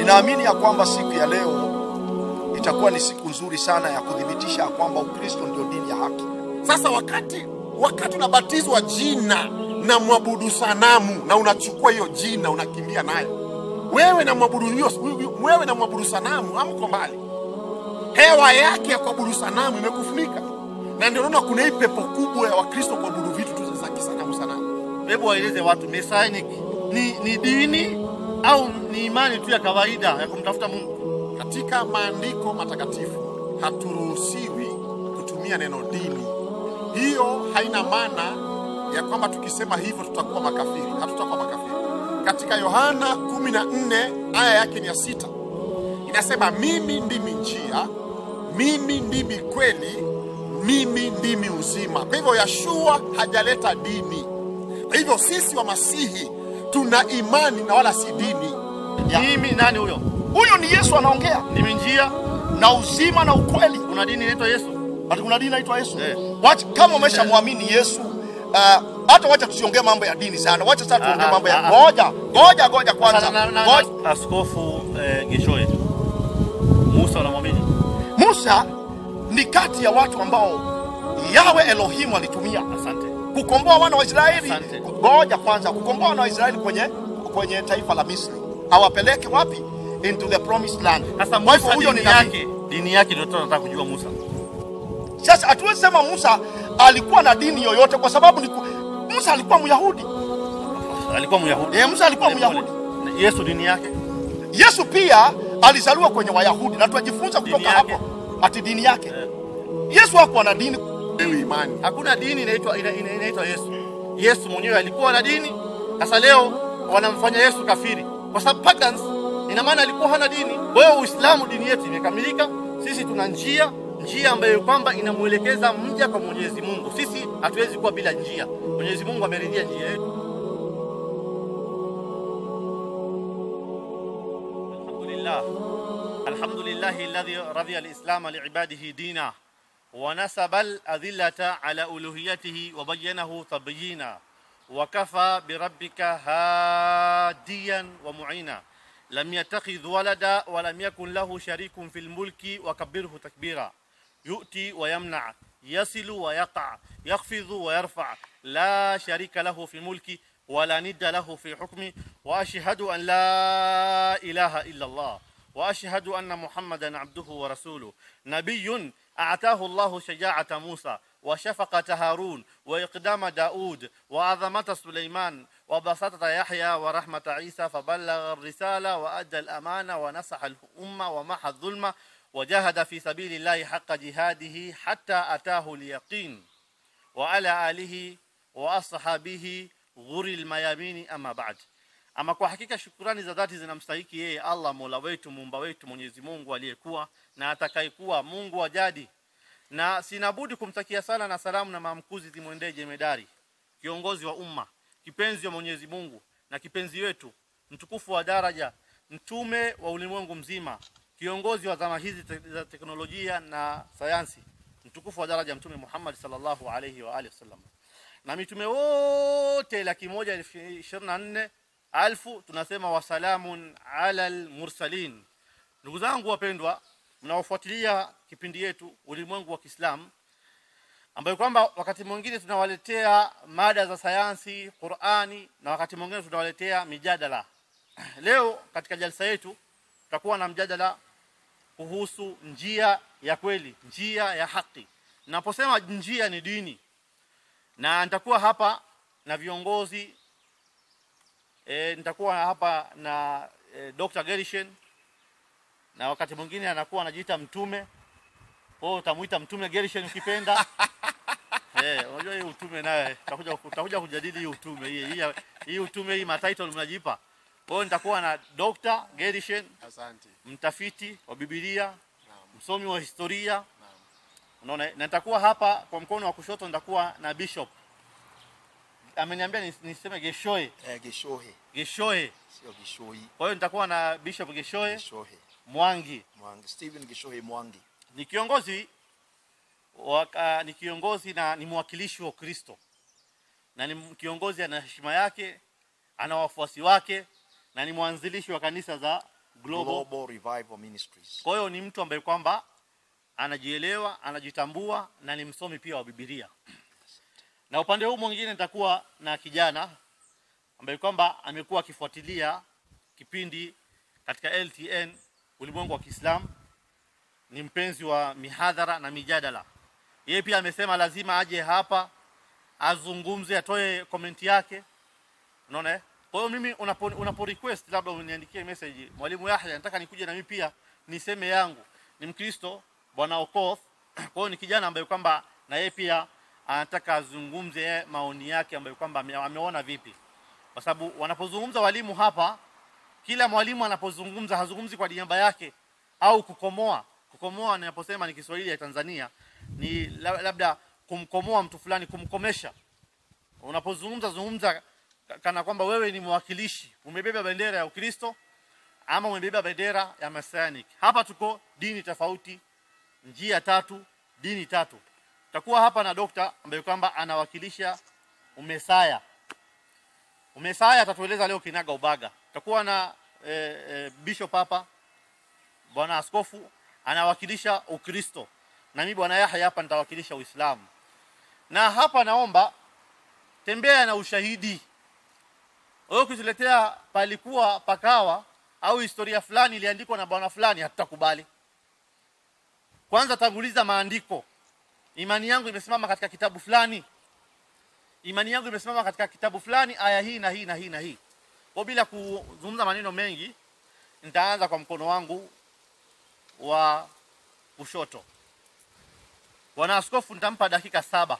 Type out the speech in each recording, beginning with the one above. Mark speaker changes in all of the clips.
Speaker 1: Ninaamini ya kwamba siku ya leo itakuwa ni siku nzuri sana ya kuthibitisha ya kwamba Ukristo ndio dini ya haki.
Speaker 2: Sasa wakati wakati unabatizwa jina na mwabudu sanamu na unachukua hiyo jina unakimbia nayo, wewe na mwabudu hiyo, wewe na mwabudu sanamu hamko mbali. Hewa yake ya kuabudu sanamu imekufunika, na ndio unaona kuna hii pepo kubwa ya Wakristo kuabudu vitu tu za kisanamu sanamu.
Speaker 3: Hebu waeleze watu Messianic ni, ni dini au ni imani tu ya kawaida ya kumtafuta Mungu?
Speaker 2: Katika maandiko matakatifu haturuhusiwi kutumia neno dini. Hiyo haina maana ya kwamba tukisema hivyo tutakuwa makafiri. Hatutakuwa makafiri. Katika Yohana 14 aya yake ni ya sita inasema, mimi ndimi njia, mimi ndimi kweli, mimi ndimi uzima. Kwa hivyo Yashua hajaleta dini. Kwa hivyo sisi wa Masihi tuna imani na wala si dini.
Speaker 1: Ya.
Speaker 3: Mimi nani huyo?
Speaker 1: Huyo ni Yesu anaongea,
Speaker 3: Ndimi njia.
Speaker 1: na uzima na ukweli.
Speaker 3: Kuna dini inaitwa Yesu.
Speaker 1: Ati kuna dini inaitwa Yesu.
Speaker 3: Eh.
Speaker 1: Wacha kama umeshamwamini Yesu uh, hata wacha tusiongee mambo ya dini sana. Wacha sasa tuongee
Speaker 3: Aha,
Speaker 1: mambo ya
Speaker 3: aha.
Speaker 1: ngoja, ngoja, ngoja kwanza.
Speaker 3: Sasa na, na,
Speaker 1: Ngoja.
Speaker 3: na, Askofu eh, Geshoe Musa unamwamini?
Speaker 1: Musa ni kati ya watu ambao Yawe Elohim alitumia
Speaker 3: Asante.
Speaker 1: kukomboa wana wa Israeli.
Speaker 3: Asante.
Speaker 1: Ngoja kwanza, kukomboa wana wa Israeli kwenye kwenye taifa la Misri, awapeleke wapi? Into the promised land.
Speaker 3: Sasa
Speaker 1: Kwa hivyo
Speaker 3: Musa
Speaker 1: huyo
Speaker 3: dini
Speaker 1: ni nabii.
Speaker 3: yake, dini yake ndio tunataka kujua Musa.
Speaker 1: Sasa hatuwezi sema Musa alikuwa na dini yoyote kwa sababu ni ku... Musa alikuwa Myahudi.
Speaker 3: Alikuwa Myahudi.
Speaker 1: Eh, Musa alikuwa
Speaker 3: Pole,
Speaker 1: Myahudi.
Speaker 3: pole. Yesu dini yake
Speaker 1: Yesu pia alizaliwa kwenye Wayahudi na tunajifunza
Speaker 3: Dini
Speaker 1: kutoka
Speaker 3: yake.
Speaker 1: hapo ati dini yake. Yesu hakuwa na dini.
Speaker 2: Wewe imani
Speaker 3: hakuna dini inaitwa ina- ina- inaitwa Yesu. Yesu mwenyewe alikuwa na dini. Sasa leo wanamfanya Yesu kafiri kwa sababu pagans, ina maana alikuwa hana dini. Kwa hiyo Uislamu dini yetu imekamilika. Sisi tuna njia njia ambayo kwamba inamwelekeza mja kwa Mwenyezi Mungu. Sisi hatuwezi kuwa bila njia. Mwenyezi Mungu ameridhia njia yetu. Alhamdulillah. Alhamdulillah alladhi radhiya al-islam li'ibadihi dina ونسب الأذلة على ألوهيته وبينه تبيينا وكفى بربك هاديا ومعينا لم يتخذ ولدا ولم يكن له شريك في الملك وكبره تكبيرا يؤتي ويمنع يصل ويقع يخفض ويرفع لا شريك له في ملكه ولا ند له في حكمه وأشهد أن لا إله إلا الله واشهد ان محمدا عبده ورسوله نبي اعطاه الله شجاعه موسى وشفقه هارون واقدام داود وعظمه سليمان وبسطه يحيى ورحمه عيسى فبلغ الرساله وادى الامانه ونصح الامه ومحى الظلم وجاهد في سبيل الله حق جهاده حتى اتاه اليقين وعلى آله وأصحابه غر الميامين أما بعد ama kwa hakika shukurani za dhati zinamstahiki yeye Allah Mola wetu muumba wetu Mwenyezi Mungu aliyekuwa na atakayekuwa Mungu wa jadi na sinabudi kumtakia sala na salamu na maamkuzi zimwendee jemedari kiongozi wa umma kipenzi wa Mwenyezi Mungu na kipenzi wetu mtukufu wa daraja mtume wa ulimwengu mzima kiongozi wa zama hizi te za teknolojia na sayansi mtukufu wa daraja mtume Muhammad sallallahu alayhi wa alihi wasallam na mitume wote laki moja elfu ishirini na nne alfu tunasema wasalamun ala almursalin ndugu zangu wapendwa mnaofuatilia kipindi yetu ulimwengu wa Kiislamu ambayo kwamba wakati mwingine tunawaletea mada za sayansi Qur'ani na wakati mwingine tunawaletea mijadala leo katika jalsa yetu tutakuwa na mjadala kuhusu njia ya kweli njia ya haki naposema njia ni dini na nitakuwa hapa na viongozi e, nitakuwa hapa na e, Dr. Gerishen na wakati mwingine anakuwa anajiita mtume wewe utamuita mtume Gerishen ukipenda eh unajua hii utume naye tutakuja tutakuja kujadili hii utume hii hii, hii utume hii matitle mnajipa wewe nitakuwa na Dr. Gerishen
Speaker 2: asante
Speaker 3: mtafiti wa Biblia
Speaker 2: naam
Speaker 3: msomi wa historia
Speaker 2: naam
Speaker 3: unaona na nitakuwa hapa kwa mkono wa kushoto nitakuwa na bishop ameniambia nis- niseme Geshoe
Speaker 1: Eh, Geshohe
Speaker 3: Geshoe
Speaker 1: sio Gishoi,
Speaker 3: kwa hiyo nitakuwa na bishop Geshoe
Speaker 1: Geshohe
Speaker 3: Mwangi
Speaker 1: Mwangi, Stephen Geshohe Mwangi.
Speaker 3: ni kiongozi waka, ni kiongozi na ni mwakilishi wa Kristo na ni m- kiongozi ana heshima yake ana wafuasi wake na ni mwanzilishi wa kanisa za Global.
Speaker 1: Global Revival Ministries.
Speaker 3: Kwa hiyo ni mtu ambaye kwamba anajielewa, anajitambua na ni msomi pia wa Biblia. Na upande huu mwingine nitakuwa na kijana ambaye kwamba amekuwa akifuatilia kipindi katika LTN Ulimwengu wa Kiislamu, ni mpenzi wa mihadhara na mijadala. Yeye pia amesema lazima aje hapa azungumze, atoe komenti yake. Unaona eh? Kwa hiyo mimi unapo, unapo request labda uniandikie message, mwalimu Yahya, nataka nikuje na mimi pia niseme yangu. Ni Mkristo bwana Okoth. Kwa hiyo ni kijana ambaye kwamba na yeye pia anataka azungumze yeye maoni yake ambayo kwamba ame- ameona vipi, kwa sababu wanapozungumza walimu hapa, kila mwalimu anapozungumza hazungumzi kwa niaba yake au kukomoa. Kukomoa ninaposema ni Kiswahili ya Tanzania ni la- labda kumkomoa mtu fulani, kumkomesha unapozungumza zungumza ka- kana kwamba wewe ni mwakilishi, umebeba bendera ya Ukristo ama umebeba bendera ya Messianic. Hapa tuko dini tofauti, njia tatu, dini tatu. Takuwa hapa na dokta ambaye kwamba anawakilisha umesaya. Umesaya atatueleza leo kinaga ubaga. Takuwa na e, e, bishop hapa, bwana askofu anawakilisha Ukristo, na mimi bwana Yahya hapa nitawakilisha Uislamu. Na hapa naomba tembea na ushahidi. Wewe ukituletea palikuwa pakawa au historia fulani iliandikwa na bwana fulani, hatutakubali. Kwanza tanguliza maandiko. Imani yangu imesimama katika kitabu fulani, imani yangu imesimama katika kitabu fulani, aya hii na hii na hii na hii. Kwa bila kuzungumza maneno mengi, nitaanza kwa mkono wangu wa kushoto. Bwana askofu, nitampa dakika saba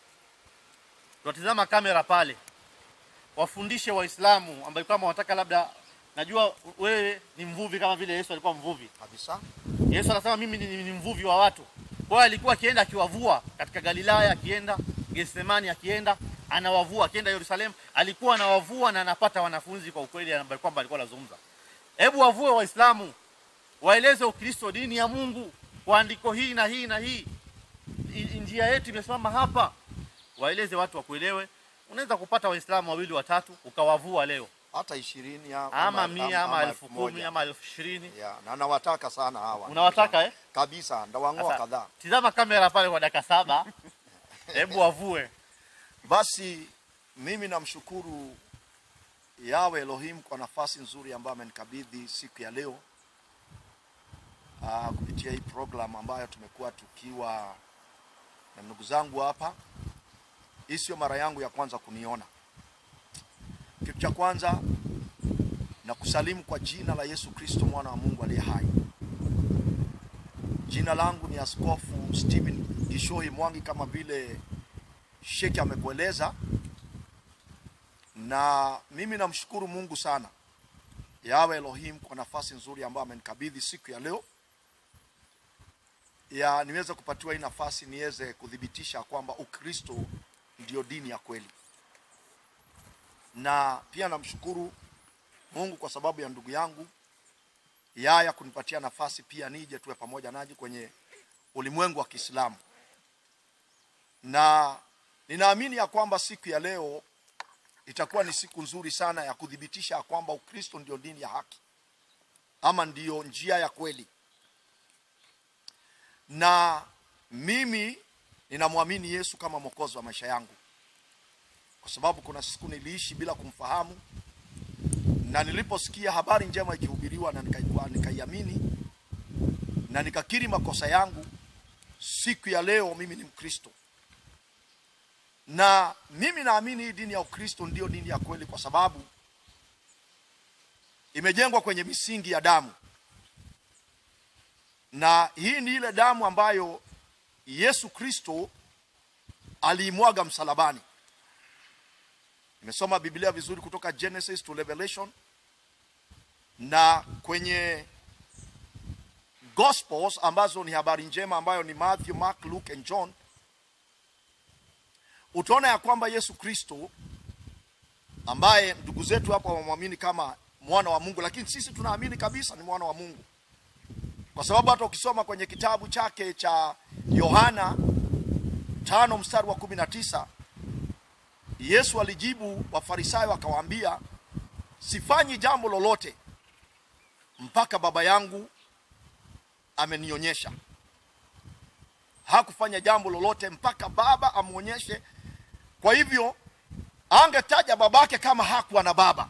Speaker 3: tunatizama kamera pale, wafundishe Waislamu ambayo kama wanataka labda, najua wewe ni mvuvi kama vile Yesu alikuwa mvuvi.
Speaker 1: Kabisa.
Speaker 3: Yesu anasema mimi ni, ni mvuvi wa watu. Kwa hiyo alikuwa akienda akiwavua katika Galilaya, akienda Getsemani, akienda anawavua, akienda Yerusalemu alikuwa anawavua na anapata wanafunzi kwa ukweli ambaye kwamba alikuwa anazungumza. Hebu wavue Waislamu, waeleze Ukristo, dini ya Mungu, kwa andiko hii na hii na hii, I- njia yetu imesimama hapa, waeleze watu wakuelewe. Unaweza kupata Waislamu wawili watatu ukawavua leo,
Speaker 1: Hata ishirini ya-
Speaker 3: ama mia ama elfu
Speaker 1: moja.
Speaker 3: kumi ama elfu ishirini
Speaker 1: Ya, na nawataka sana hawa.
Speaker 3: Unawataka, eh?
Speaker 1: Kabisa, ndawang'oa
Speaker 3: Sasa,
Speaker 1: kadhaa.
Speaker 3: Tizama kamera pale kwa dakika saba, hebu wavue.
Speaker 1: Basi mimi namshukuru Yawe Elohim kwa nafasi nzuri ambayo amenikabidhi siku ya leo aa, kupitia hii program ambayo tumekuwa tukiwa na ndugu zangu hapa. Hii sio mara yangu ya kwanza kuniona. Kitu cha kwanza na kusalimu kwa jina la Yesu Kristo mwana wa Mungu aliye hai. Jina langu ni Askofu Stephen Gishoi Mwangi kama vile Sheki amekueleza, na mimi namshukuru Mungu sana Yawe Elohim kwa nafasi nzuri ambayo amenikabidhi siku ya leo ya niweze kupatiwa hii nafasi niweze kuthibitisha kwamba Ukristo ndio dini ya kweli, na pia namshukuru Mungu kwa sababu ya ndugu yangu Yaya kunipatia nafasi pia nije tuwe pamoja naji kwenye ulimwengu wa Kiislamu na ninaamini ya kwamba siku ya leo itakuwa ni siku nzuri sana ya kuthibitisha ya kwamba Ukristo ndio dini ya haki ama ndiyo njia ya kweli, na mimi ninamwamini Yesu kama mwokozi wa maisha yangu, kwa sababu kuna siku niliishi bila kumfahamu, na niliposikia habari njema ikihubiriwa na nikaikua- nikaiamini na nikakiri makosa yangu, siku ya leo mimi ni Mkristo na mimi naamini hii dini ya Ukristo ndiyo dini ya kweli, kwa sababu imejengwa kwenye misingi ya damu, na hii ni ile damu ambayo Yesu Kristo aliimwaga msalabani. Nimesoma Biblia vizuri kutoka Genesis to Revelation, na kwenye Gospels ambazo ni habari njema ambayo ni Matthew, Mark, Luke and John utaona ya kwamba Yesu Kristo ambaye ndugu zetu hapa wamwamini kama mwana wa Mungu, lakini sisi tunaamini kabisa ni mwana wa Mungu, kwa sababu hata ukisoma kwenye kitabu chake cha Yohana tano mstari wa kumi na tisa Yesu alijibu Wafarisayo akawaambia, sifanyi jambo lolote mpaka baba yangu amenionyesha hakufanya jambo lolote mpaka baba amwonyeshe kwa hivyo angetaja babake kama hakuwa na baba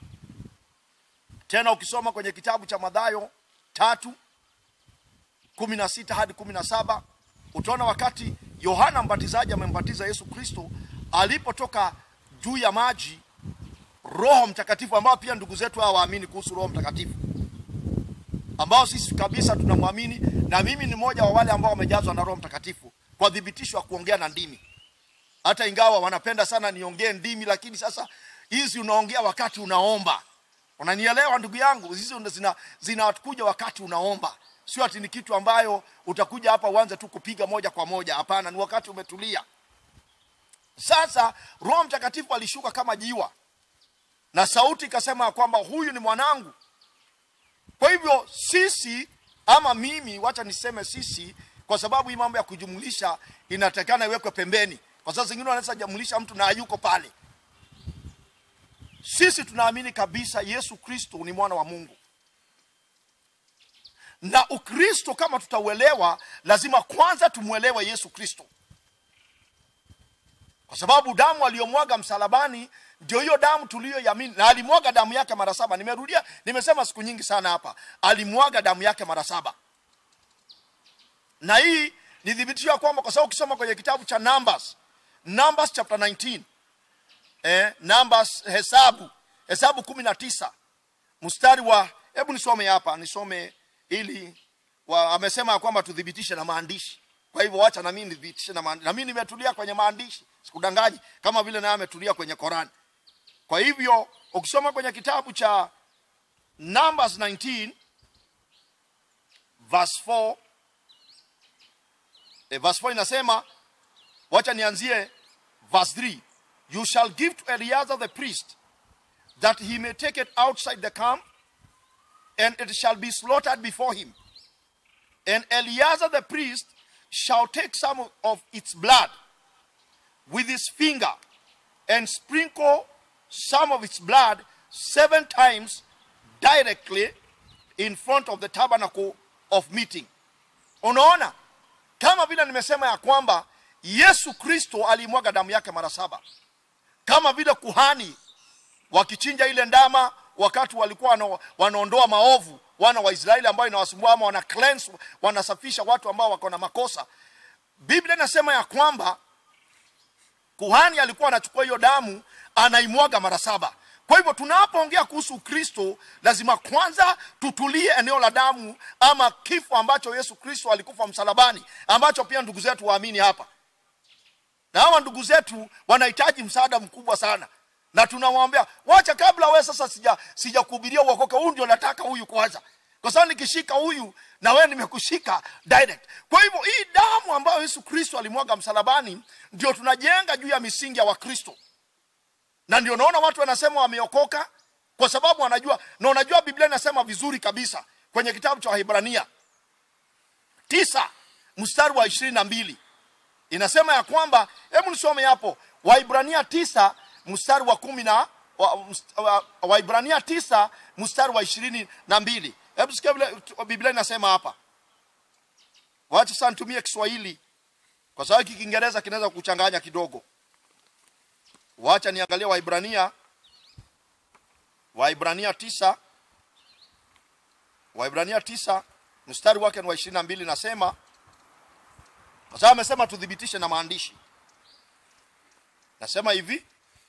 Speaker 1: tena ukisoma kwenye kitabu cha madhayo tatu kumi na sita hadi kumi na saba utaona wakati yohana mbatizaji amembatiza yesu kristo alipotoka juu ya maji roho mtakatifu ambao pia ndugu zetu hawa waamini kuhusu roho mtakatifu ambao sisi kabisa tunamwamini na mimi ni mmoja wa wale ambao wamejazwa na roho mtakatifu kwa thibitisho wa kuongea na ndimi hata ingawa wanapenda sana niongee ndimi lakini sasa hizi unaongea wakati unaomba unanielewa ndugu yangu hizi zina zinakuja wakati unaomba sio ati ni kitu ambayo utakuja hapa uanze tu kupiga moja kwa moja hapana ni wakati umetulia sasa roho mtakatifu alishuka kama jiwa na sauti ikasema ya kwamba huyu ni mwanangu kwa hivyo sisi ama mimi wacha niseme sisi kwa sababu hii mambo ya kujumlisha inatakana iwekwe pembeni kwa sababu zingine wanaweza jumlisha mtu na hayuko pale sisi tunaamini kabisa yesu kristo ni mwana wa mungu na ukristo kama tutauelewa lazima kwanza tumwelewe yesu kristo kwa sababu damu aliyomwaga msalabani ndio hiyo damu tuliyoiamini na alimwaga damu yake mara saba nimerudia nimesema siku nyingi sana hapa alimwaga damu yake mara saba na hii ni thibitisho ya kwamba kwa sababu ukisoma kwenye kitabu cha numbers numbers chapter 19 eh, numbers hesabu hesabu kumi na tisa mstari wa hebu nisome hapa nisome ili wa, amesema ya kwamba tuthibitishe na maandishi kwa hivyo wacha na mimi nithibitishe na maandishi na mimi nimetulia kwenye maandishi sikudanganyi kama vile naye ametulia kwenye Korani kwa hivyo ukisoma kwenye kitabu cha Numbers 19 verse 4 eh, verse 4 inasema wacha nianzie verse 3 you shall give to Eleazar the priest that he may take it outside the camp and it shall be slaughtered before him and Eleazar the priest shall take some of its blood with his finger and sprinkle some of its blood seven times directly in front of the tabernacle of meeting unaona kama vile nimesema ya kwamba yesu kristo alimwaga damu yake mara saba kama vile kuhani wakichinja ile ndama wakati walikuwa wana, wanaondoa maovu wana wa israeli ambayo inawasumbua ama wana cleanse, wanasafisha watu ambao wako na makosa biblia inasema ya kwamba kuhani alikuwa anachukua hiyo damu anaimwaga mara saba kwa hivyo tunapoongea kuhusu kristo lazima kwanza tutulie eneo la damu ama kifo ambacho yesu kristo alikufa msalabani ambacho pia ndugu zetu waamini hapa na hawa ndugu zetu wanahitaji msaada mkubwa sana na tunamwambia wacha kabla we sasa sija sijakuhubiria uokoke huyu ndio nataka huyu kwanza kwa sababu nikishika huyu na wewe nimekushika direct kwa hivyo hii damu ambayo yesu kristo alimwaga msalabani ndio tunajenga juu ya misingi ya wakristo na ndio naona watu wanasema wameokoka kwa sababu wanajua na unajua biblia inasema vizuri kabisa kwenye kitabu cha wahibrania tisa mstari wa ishirini na mbili inasema ya kwamba hebu nisome hapo waibrania tisa mstari wa kumi na waibrania wa, wa tisa mstari wa ishirini na mbili hebu sikia vile biblia inasema hapa wacha sasa nitumie kiswahili kwa sababu hiki kiingereza kinaweza kuchanganya kidogo wacha niangalie waibrania waibrania tisa waibrania tisa mstari wake ni wa ishirini na mbili nasema kwa sababu amesema tuthibitishe na maandishi nasema hivi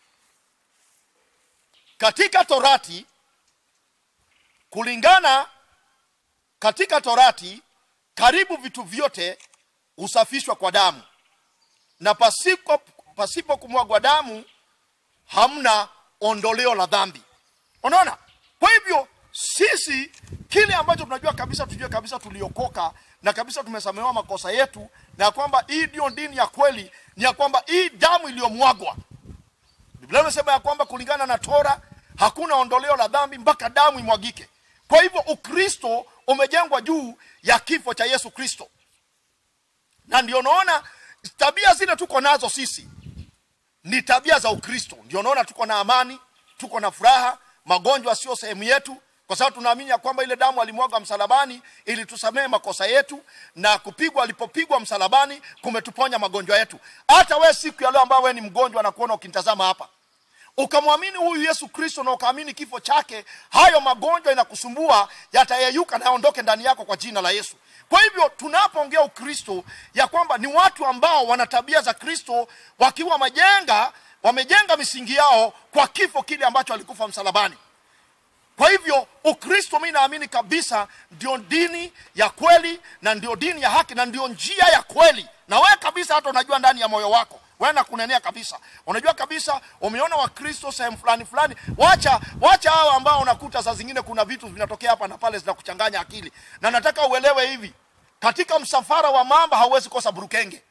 Speaker 1: katika torati kulingana katika torati karibu vitu vyote husafishwa kwa damu na pasipo, pasipo kumwagwa damu hamna ondoleo la dhambi unaona kwa hivyo sisi kile ambacho tunajua kabisa tujue kabisa tuliokoka na kabisa tumesamehewa makosa yetu na kwamba hii ndio dini ya kweli ni ya kwamba hii damu iliyomwagwa biblia imesema ya kwamba kulingana na tora hakuna ondoleo la dhambi mpaka damu imwagike kwa hivyo ukristo umejengwa juu ya kifo cha yesu kristo na ndio naona tabia zile tuko nazo sisi ni tabia za ukristo ndio naona tuko na amani tuko na furaha magonjwa sio sehemu yetu kwa kwa sababu tunaamini ya kwamba ile damu alimwaga msalabani ili tusamehe makosa yetu na kupigwa alipopigwa msalabani kumetuponya magonjwa yetu hata we siku ya leo ambayo we ni mgonjwa na kuona ukinitazama hapa ukamwamini huyu yesu kristo na ukaamini kifo chake hayo magonjwa inakusumbua yatayeyuka na yaondoke ndani yako kwa jina la yesu kwa hivyo tunapoongea ukristo ya kwamba ni watu ambao wana tabia za kristo wakiwa majenga wamejenga misingi yao kwa kifo kile ambacho alikufa msalabani kwa hivyo ukristo mi naamini kabisa ndio dini ya kweli na ndio dini ya haki na ndio njia ya kweli na wewe kabisa hata unajua ndani ya moyo wako wewe na kunenea kabisa unajua kabisa umeona wakristo sehemu fulani fulani wacha wacha hao ambao unakuta saa zingine kuna vitu vinatokea hapa na pale zinakuchanganya akili na nataka uelewe hivi katika msafara wa mamba hauwezi kosa burukenge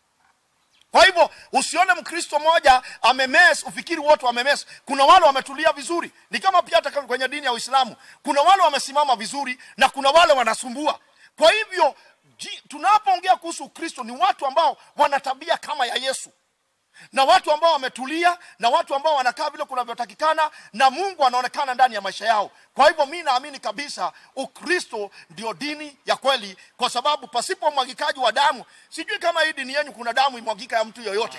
Speaker 1: kwa hivyo usione mkristo mmoja amemes ufikiri wote wamemes kuna wale wametulia vizuri ni kama pia hata kwenye dini ya uislamu kuna wale wamesimama vizuri na kuna wale wanasumbua kwa hivyo ji- tunapoongea kuhusu ukristo ni watu ambao wana tabia kama ya yesu na watu ambao wametulia na watu ambao wanakaa vile kunavyotakikana na mungu anaonekana ndani ya maisha yao kwa hivyo mi naamini kabisa ukristo ndio dini ya kweli kwa sababu pasipo umwagikaji wa damu sijui kama hii dini yenu kuna damu imwagika ya mtu yoyote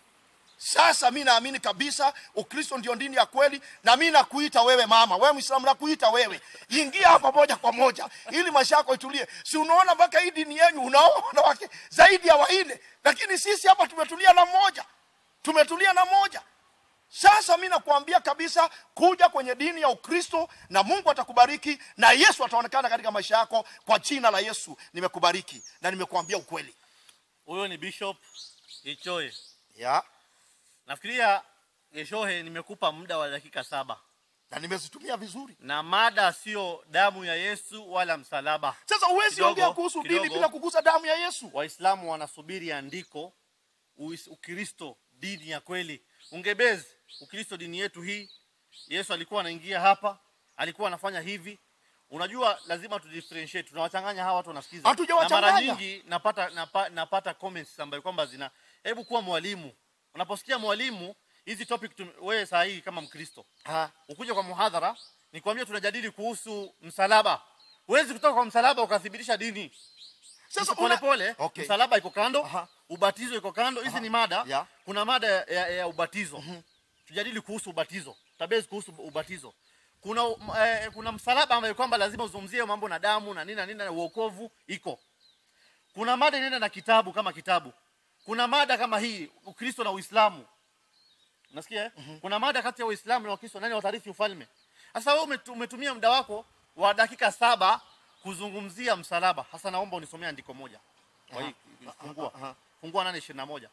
Speaker 1: sasa mi naamini kabisa ukristo ndio dini ya kweli na mi nakuita wewe mama wewe mwislamu nakuita wewe ingia hapa moja kwa moja ili maisha yako itulie si unaona mpaka hii dini yenyu unaoa wanawake zaidi ya waine lakini sisi hapa tumetulia na mmoja tumetulia na moja sasa mi nakuambia kabisa kuja kwenye dini ya ukristo na mungu atakubariki na yesu ataonekana katika maisha yako kwa jina la yesu nimekubariki na nimekuambia ukweli
Speaker 3: huyo ni bishop ichoe
Speaker 1: ya
Speaker 3: nafikiria geshohe nimekupa muda wa dakika saba
Speaker 1: na nimezitumia vizuri
Speaker 3: na mada sio damu ya yesu wala msalaba
Speaker 1: sasa huwezi
Speaker 3: Kidogo,
Speaker 1: ongea kuhusu dini
Speaker 3: kidogo.
Speaker 1: bila kugusa damu ya yesu
Speaker 3: waislamu wanasubiri andiko Uis- ukristo dini ya kweli ungebezi ukristo dini yetu hii yesu alikuwa anaingia hapa alikuwa anafanya hivi unajua lazima tudifferentiate tunawachanganya hawa watu wanasikiza na
Speaker 1: Hatujawachanganya.
Speaker 3: mara nyingi napata napa, napata comments ambayo kwamba zina hebu kuwa mwalimu unaposikia mwalimu hizi topic tu, wewe saa hii kama mkristo
Speaker 1: Ha.
Speaker 3: ukuje kwa muhadhara nikwambia tunajadili kuhusu msalaba huwezi kutoka kwa msalaba ukathibitisha dini
Speaker 1: sasa
Speaker 3: pole
Speaker 1: una-
Speaker 3: pole
Speaker 1: Okay.
Speaker 3: msalaba iko kando
Speaker 1: Aha.
Speaker 3: ubatizo iko kando hizi ni mada
Speaker 1: Yeah.
Speaker 3: kuna mada ya, ya, ya ubatizo tujadili kuhusu ubatizo tabezi kuhusu ubatizo kuna um, eh, kuna msalaba ambayo kwamba lazima uzungumzie mambo na damu na nini na nini na uokovu iko kuna mada inaenda na kitabu kama kitabu kuna mada kama hii ukristo na uislamu unasikia eh? kuna mada kati ya uislamu na ukristo nani watarithi ufalme sasa wewe umetu- umetumia muda wako wa dakika saba kuzungumzia msalaba hasa naomba unisomea andiko moja kwa hii fungua
Speaker 1: aha.
Speaker 3: fungua nane ishirini na moja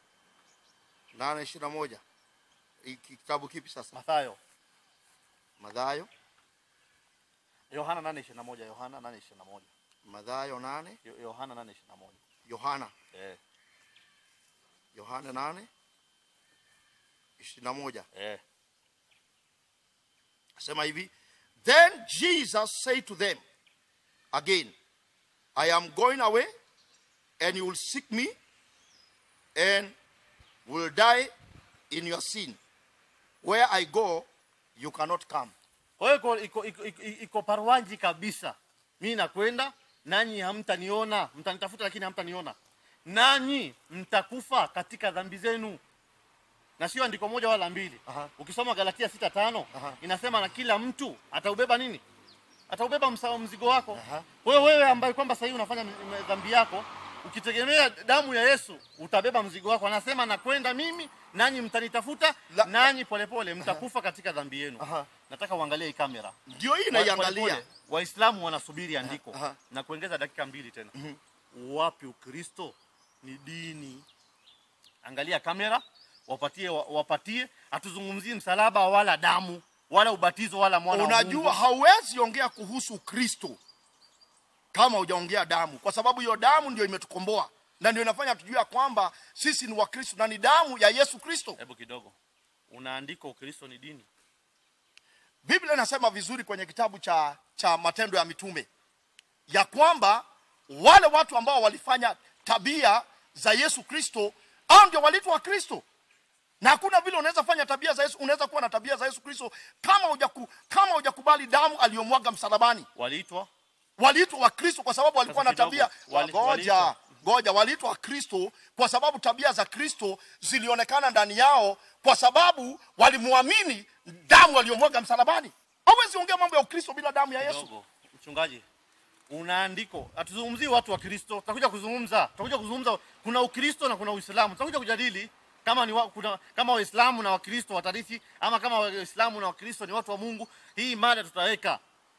Speaker 1: nane ishirini na moja Hiki kitabu kipi sasa
Speaker 3: mathayo
Speaker 1: madhayo
Speaker 3: yohana nane ishirini na moja yohana nane ishirini na moja
Speaker 1: madhayo nane
Speaker 3: Yo- yohana nane ishirini na moja
Speaker 1: yohana
Speaker 3: eh,
Speaker 1: yohana nane ishirini na moja
Speaker 3: eh.
Speaker 1: asema hivi then jesus said to them again i am going away and you will seek me and will die in your sin where i go you cannot come
Speaker 3: kwa hiyo iko, iko, iko, iko, iko parwanji kabisa mi nakwenda nanyi hamtaniona mtanitafuta lakini hamtaniona nanyi mtakufa katika dhambi zenu na sio andiko moja wala mbili
Speaker 1: Aha.
Speaker 3: ukisoma galatia sita tano
Speaker 1: Aha.
Speaker 3: inasema na kila mtu ataubeba nini ataubeba msa- mzigo wako
Speaker 1: Aha.
Speaker 3: kwa hiyo wewe ambaye kwamba sahii unafanya m- m- dhambi yako ukitegemea damu ya yesu utabeba mzigo wako anasema nakwenda mimi nanyi mtanitafuta
Speaker 1: La-
Speaker 3: nanyi polepole mtakufa katika dhambi yenu
Speaker 1: Aha.
Speaker 3: nataka uangalie hii kamera
Speaker 1: ndio hii
Speaker 3: Wa-
Speaker 1: naiangalia
Speaker 3: polepole, waislamu wanasubiri andiko
Speaker 1: Aha.
Speaker 3: na kuongeza dakika mbili tena wapi ukristo ni dini angalia kamera wapatie wa- wapatie hatuzungumzii msalaba wala damu wala ubatizo wala mwana wa
Speaker 1: unajua
Speaker 3: Mungu.
Speaker 1: hauwezi ongea kuhusu kristo kama hujaongea damu kwa sababu hiyo damu ndio imetukomboa na ndio inafanya tujue ya kwamba sisi ni wakristo na ni damu ya yesu kristo
Speaker 3: hebu kidogo unaandika ukristo ni dini
Speaker 1: biblia inasema vizuri kwenye kitabu cha cha matendo ya mitume ya kwamba wale watu ambao walifanya tabia za yesu kristo au ndio waliitwa wakristo na hakuna vile unaweza fanya tabia za Yesu, unaweza kuwa na tabia za Yesu Kristo kama hujaku, kama hujakubali damu aliyomwaga msalabani.
Speaker 3: waliitwa
Speaker 1: Waliitwa Wakristo kwa sababu walikuwa na
Speaker 3: Sasa
Speaker 1: tabia
Speaker 3: kidogo, wali-
Speaker 1: ngoja
Speaker 3: waliitwa.
Speaker 1: ngoja, waliitwa Wakristo kwa sababu tabia za Kristo zilionekana ndani yao, kwa sababu walimwamini damu aliyomwaga msalabani. Hawezi ongea mambo ya Ukristo bila damu ya Yesu.
Speaker 3: kidogo mchungaji una andiko hatuzungumzii watu wa kristo tutakuja kuzungumza tutakuja kuzungumza kuna ukristo na kuna uislamu tutakuja kujadili kama ni wa, kuna, kama waislamu na wakristo watarithi ama kama waislamu na wakristo ni watu wa mungu hii mada tutaweka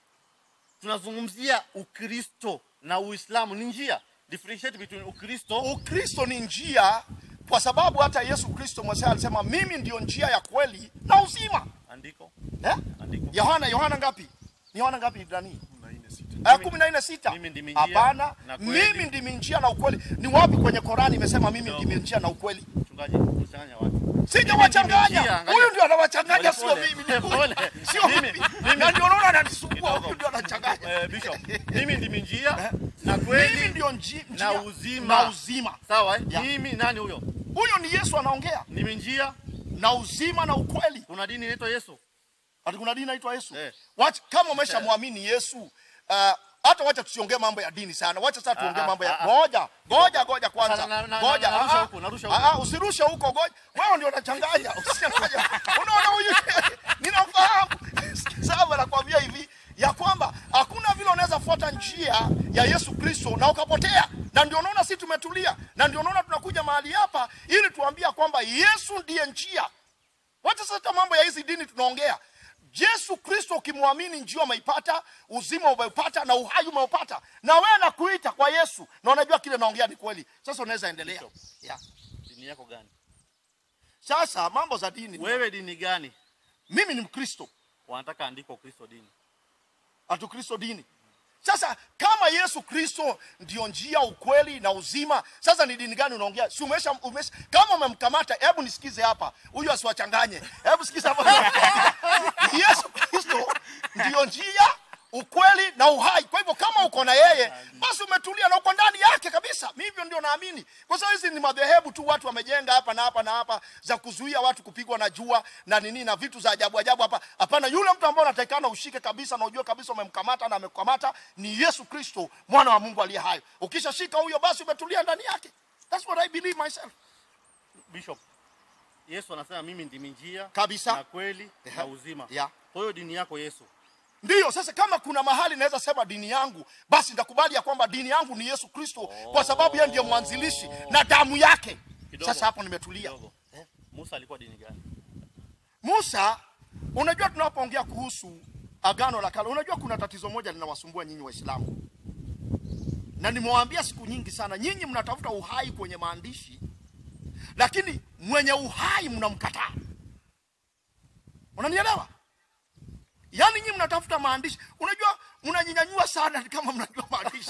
Speaker 3: tunazungumzia ukristo na uislamu ni njia differentiate between ukristo
Speaker 1: Ukristo ni njia, kwa sababu hata Yesu Kristo mwenyewe alisema mimi ndio njia ya kweli na uzima.
Speaker 3: andiko
Speaker 1: Eh?
Speaker 3: andiko
Speaker 1: Yohana Yohana ngapi? Ni Yohana ngapi ndani?
Speaker 2: kumi na nne sita.
Speaker 1: Eh, kumi na nne sita.
Speaker 3: mimi ndimi njia
Speaker 1: Hapana,
Speaker 3: na kweli.
Speaker 1: mimi ndimi njia na ukweli. Ni wapi kwenye Korani imesema mimi
Speaker 3: Kidogo.
Speaker 1: ndimi njia na ukweli?
Speaker 3: mchungaji mchanganya watu
Speaker 1: Sijawachanganya.
Speaker 3: njia, angalia.
Speaker 1: Huyu ndio anawachanganya, sio
Speaker 3: Pole,
Speaker 1: mimi.
Speaker 3: pole.
Speaker 1: Ni huyu.
Speaker 3: Pole.
Speaker 1: Sio
Speaker 3: Mimi-
Speaker 1: mimi.
Speaker 3: mimi-
Speaker 1: Na ndio unaona ananisumbua.
Speaker 3: Kidogo.
Speaker 1: Huyu ndio anachanganya.
Speaker 3: eh, bishop mimi ndimi njia na
Speaker 1: Mimi
Speaker 3: kweli
Speaker 1: ndio nji-
Speaker 3: na
Speaker 1: njia
Speaker 3: uzima.
Speaker 1: na uzima.
Speaker 3: sawa eh?
Speaker 1: Ya.
Speaker 3: mimi nani huyo
Speaker 1: Huyo ni Yesu anaongea.
Speaker 3: ndimi njia
Speaker 1: Na uzima na ukweli.
Speaker 3: kuna dini inaitwa yesu
Speaker 1: Ati kuna dini inaitwa Yesu.
Speaker 3: Eh.
Speaker 1: Wacha kama umeshamwamini Yesu, uh, hata wacha tusiongee mambo ya dini sana. Wacha sasa tuongee
Speaker 3: Ah,
Speaker 1: mambo ya
Speaker 3: ah, ah.
Speaker 1: ngoja, ngoja, ngoja kwanza.
Speaker 3: Sasa na- na-
Speaker 1: Ngoja,
Speaker 3: na- narusha
Speaker 1: ah, ah.
Speaker 3: huko, narusha
Speaker 1: Ah,
Speaker 3: huko.
Speaker 1: ah, usirushe huko, ngoja. Wewe ndio unachanganya. Usichanganye. Unaona huyu ninafahamu. Sawa nakwambia hivi ya kwamba hakuna vile unaweza fuata njia ya Yesu Kristo na ukapotea. Na ndio unaona sisi tumetulia. Na ndio unaona tunakuja mahali hapa ili tuambia kwamba Yesu ndiye njia. Wacha sasa mambo ya hizi dini tunaongea. Yesu Kristo ukimwamini njia umeipata, uzima umeupata na uhai umeupata. Na wewe nakuita kwa Yesu na unajua kile naongea ni kweli. Sasa unaweza endelea.
Speaker 3: Bishop.
Speaker 1: Yeah.
Speaker 3: dini yako gani
Speaker 1: Sasa mambo za dini.
Speaker 3: wewe dini gani
Speaker 1: Mimi ni Mkristo.
Speaker 3: wanataka andiko kristo dini
Speaker 1: Atu Kristo dini. Sasa kama Yesu Kristo ndio njia, ukweli na uzima, sasa ni dini gani unaongea? Si umesha, umesha kama umemkamata, hebu nisikize hapa, huyu asiwachanganye. Hebu sikiza hapa. Yesu Kristo ndio njia, ukweli na uhai. Kwa hivyo kama uko na yeye, basi umetulia na uko ndani yake kabisa. Mimi hivyo ndio naamini, kwa sababu hizi ni madhehebu tu watu wamejenga hapa na hapa na hapa za kuzuia watu kupigwa na jua na nini na vitu za ajabu ajabu hapa. Hapana, yule mtu ambaye unatakikana ushike kabisa na ujue kabisa umemkamata na amekukamata ni Yesu Kristo, mwana wa Mungu aliye hai. Ukishashika huyo, basi umetulia ndani yake. That's what I believe myself.
Speaker 3: bishop yesu anasema mimi ndimi njia
Speaker 1: Kabisa.
Speaker 3: na kweli na
Speaker 1: Yeah.
Speaker 3: uzima
Speaker 1: Yeah.
Speaker 3: kwa hiyo dini yako yesu
Speaker 1: Ndiyo, sasa kama kuna mahali naweza sema dini yangu, basi nitakubali ya kwamba dini yangu ni Yesu Kristo, kwa sababu yeye ndiye mwanzilishi na damu yake.
Speaker 3: Kidogo.
Speaker 1: Sasa hapo nimetulia.
Speaker 3: kidogo musa alikuwa dini gani
Speaker 1: Musa, unajua tunapoongea kuhusu agano la kale, unajua kuna tatizo moja linawasumbua nyinyi Waislamu, na nimewaambia siku nyingi sana, nyinyi mnatafuta uhai kwenye maandishi, lakini mwenye uhai mnamkataa. Unanielewa? Yaani nyinyi mnatafuta maandishi, unajua mnajinyanyua sana ni kama mnajua maandishi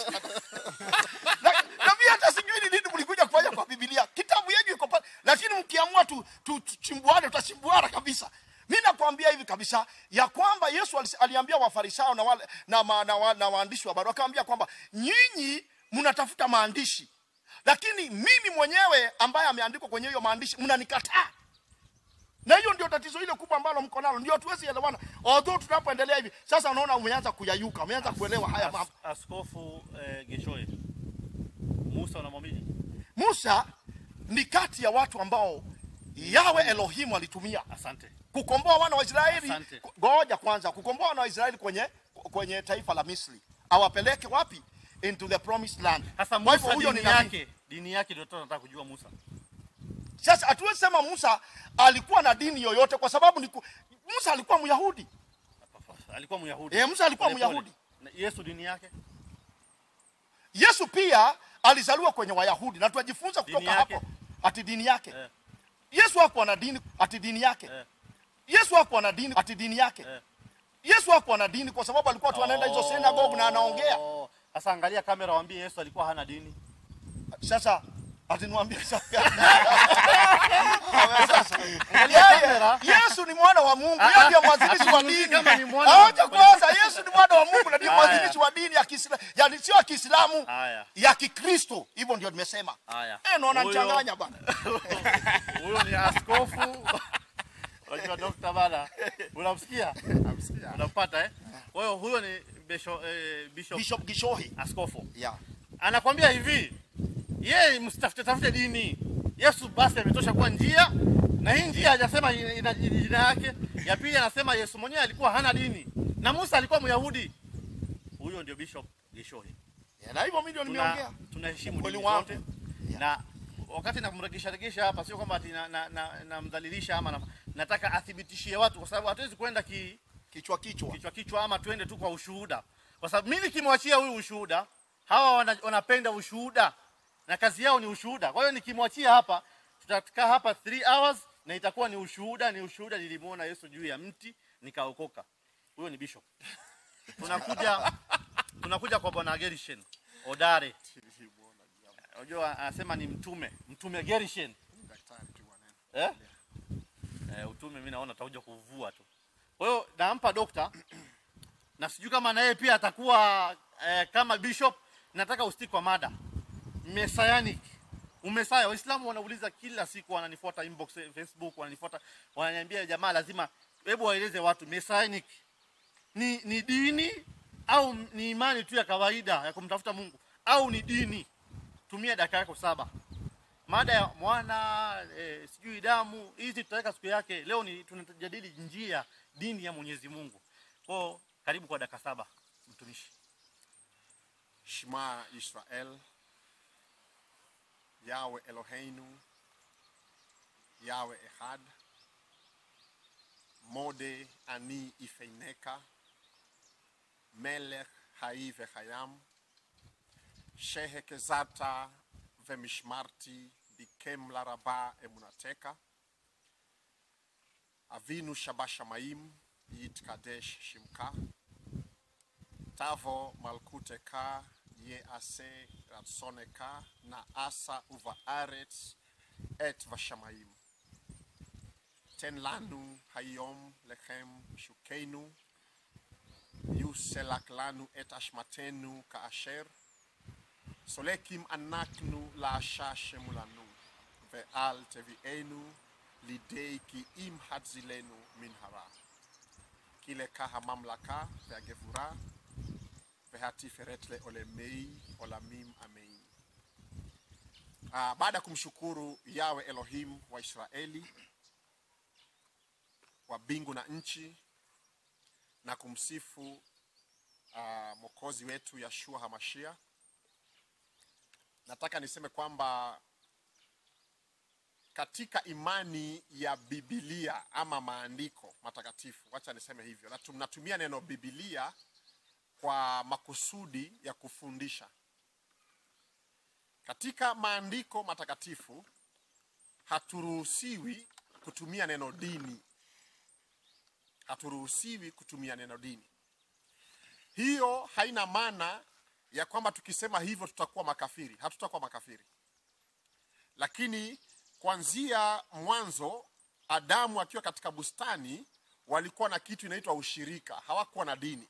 Speaker 1: na, na mimi hata sijui ni nini mlikuja kufanya kwa Biblia. Kitabu yenu iko pale, lakini mkiamua tu tu- tuchimbuane, tutachimbuana kabisa. Mimi nakwambia hivi kabisa ya kwamba Yesu alis- aliambia Wafarisayo na wale na, ma, na, wa, na waandishi wa barua akaambia kwamba nyinyi mnatafuta maandishi, lakini mimi mwenyewe ambaye ameandikwa kwenye hiyo maandishi mnanikataa. Na hiyo ndio tatizo ile kubwa ambalo mko nalo, ndio tuwezi elewana. Although tunapoendelea hivi sasa, unaona umeanza kuyayuka, umeanza kuelewa haya
Speaker 3: As,
Speaker 1: mambo.
Speaker 3: askofu eh, geshoe musa unamwamini
Speaker 1: Musa ni kati ya watu ambao Yawe Elohimu alitumia
Speaker 3: asante
Speaker 1: kukomboa wana wa Israeli.
Speaker 3: Asante.
Speaker 1: Ngoja kwanza, kukomboa wana wa Israeli kwenye kwenye taifa la Misri, awapeleke wapi? Into the promised land.
Speaker 3: sasa
Speaker 1: Kwa hivyo
Speaker 3: musa
Speaker 1: huyo ni
Speaker 3: dini
Speaker 1: nabii.
Speaker 3: yake dini yake ndio tunataka kujua musa
Speaker 1: Sasa hatuwezi sema Musa alikuwa na dini yoyote, kwa sababu ni ku... Musa alikuwa Myahudi.
Speaker 3: alikuwa myahudi
Speaker 1: Eh, Musa alikuwa
Speaker 3: Pole pole.
Speaker 1: Myahudi.
Speaker 3: Na yesu dini yake
Speaker 1: Yesu pia alizaliwa kwenye Wayahudi na tunajifunza
Speaker 3: Dini
Speaker 1: kutoka
Speaker 3: yake?
Speaker 1: hapo ati dini yake
Speaker 3: Eh.
Speaker 1: Yesu hakuwa na dini ati dini yake
Speaker 3: Eh.
Speaker 1: Yesu hakuwa na dini ati dini yake
Speaker 3: Eh.
Speaker 1: Yesu hakuwa na dini kwa sababu alikuwa tu anaenda hizo synagogue na anaongea.
Speaker 3: Oh. sasa angalia kamera waambie yesu alikuwa hana dini
Speaker 1: Sasa ati niwaambie sababu gani? Sasa,
Speaker 3: Angalia
Speaker 1: yeye-
Speaker 3: kamera.
Speaker 1: Yesu ni mwana wa Mungu,
Speaker 3: Ah,
Speaker 1: yeye ndiye
Speaker 3: ah,
Speaker 1: mwanzilishi wa
Speaker 3: hatuzungumzii
Speaker 1: dini.
Speaker 3: kama ni mwana wa-
Speaker 1: Acha kwanza, Yesu ni mwana wa Mungu na ndiye
Speaker 3: Haya.
Speaker 1: mwanzilishi wa dini ya Kiislamu, yani sio ya Kiislamu,
Speaker 3: Haya.
Speaker 1: ya Kikristo. Hivyo ndio nimesema.
Speaker 3: Haya.
Speaker 1: Eh, naona
Speaker 3: Huyo-
Speaker 1: nichanganya bana.
Speaker 3: Huyo ni askofu. Unajua dokta bana. Unamsikia?
Speaker 2: Namsikia.
Speaker 3: Unampata eh? Kwa hiyo huyo ni bishop, eh, bishop,
Speaker 1: Bishop Gishohi.
Speaker 3: askofu.
Speaker 1: Yeah.
Speaker 3: Anakwambia hivi, yeye msitafute tafute dini. Yesu basi ametosha kuwa njia na hii njia hajasema ina ina- jina yake. Ya pili anasema Yesu mwenyewe alikuwa hana dini na Musa alikuwa Myahudi. Huyo ndio Bishop Gishohi.
Speaker 1: Yeah, na hivyo mimi ndio
Speaker 3: Tuna-
Speaker 1: nimeongea.
Speaker 3: tunaheshimu
Speaker 1: Ukweli
Speaker 3: dini
Speaker 1: wangu.
Speaker 3: zote na wakati namregesha regesha hapa sio kwamba ati na- na- na- namdhalilisha ama na, nataka athibitishie watu kwa sababu hatuwezi kwenda ki,
Speaker 1: Kichwa kichwa.
Speaker 3: kichwa kichwa ama twende tu kwa ushuhuda kwa sababu mimi nikimwachia huyu ushuhuda hawa wana, wanapenda ushuhuda na kazi yao ni ushuhuda kwa hiyo nikimwachia hapa tutakaa hapa 3 hours na itakuwa ni ushuhuda ni ushuhuda nilimuona Yesu juu ya mti nikaokoka huyo ni bishop tunakuja tunakuja kwa bwana Gerishen Odare unajua anasema ni mtume mtume Gerishen
Speaker 2: Daktari tu bwana.
Speaker 3: eh? Eh, utume mimi naona atakuja kuvua tu. Kwa hiyo nampa dokta na sijui kama na yeye pia atakuwa eh, kama bishop. Nataka ustick kwa mada messianic. Umesaya, Waislamu wanauliza kila siku, wananifuata inbox eh, Facebook, wananifuata wananiambia, jamaa, lazima hebu waeleze watu messianic ni, ni dini au ni imani tu ya kawaida ya kumtafuta Mungu au ni dini? Tumia dakika yako saba mada ya mwana e, sijui damu hizi tutaweka siku yake. Leo ni tunajadili njia dini ya Mwenyezi Mungu. Kwa karibu kwa dakika saba mtumishi.
Speaker 2: Shema Israel, Yahweh Eloheinu, Yahweh Echad, Mode Ani Ifeineka, Melech Hai Vechayam, Shehe Kezata Vemishmarti Bikem Laraba Emunateka, Avinu Shabashamaim Yit Kadesh Shimka, Tavo Malkuteka Ye Ase Ratsoneka Na Asa Uva Aretz Et Vashamaim Ten Lanu Hayom Lechem Shukenu Yuselak Lanu Et Ashmatenu Kaasher Solekim Anaknu La Shashemulanu Ve'al Tevienu Lidei Ki Im Hadzilenu Minhara Kile Kaha Mamlaka Ve'agevura vehatiferetle olemei olamim amein. Uh, baada ya kumshukuru Yawe Elohim wa Israeli wa mbingu na nchi na kumsifu uh, mwokozi wetu Yashua Hamashia, nataka niseme kwamba katika imani ya Biblia ama maandiko matakatifu, wacha niseme hivyo, na tunatumia neno Biblia kwa makusudi ya kufundisha. Katika maandiko matakatifu haturuhusiwi kutumia neno dini, haturuhusiwi kutumia neno dini. Hiyo haina maana ya kwamba tukisema hivyo tutakuwa makafiri. Hatutakuwa makafiri, lakini kuanzia mwanzo, Adamu akiwa katika bustani, walikuwa na kitu inaitwa ushirika, hawakuwa na dini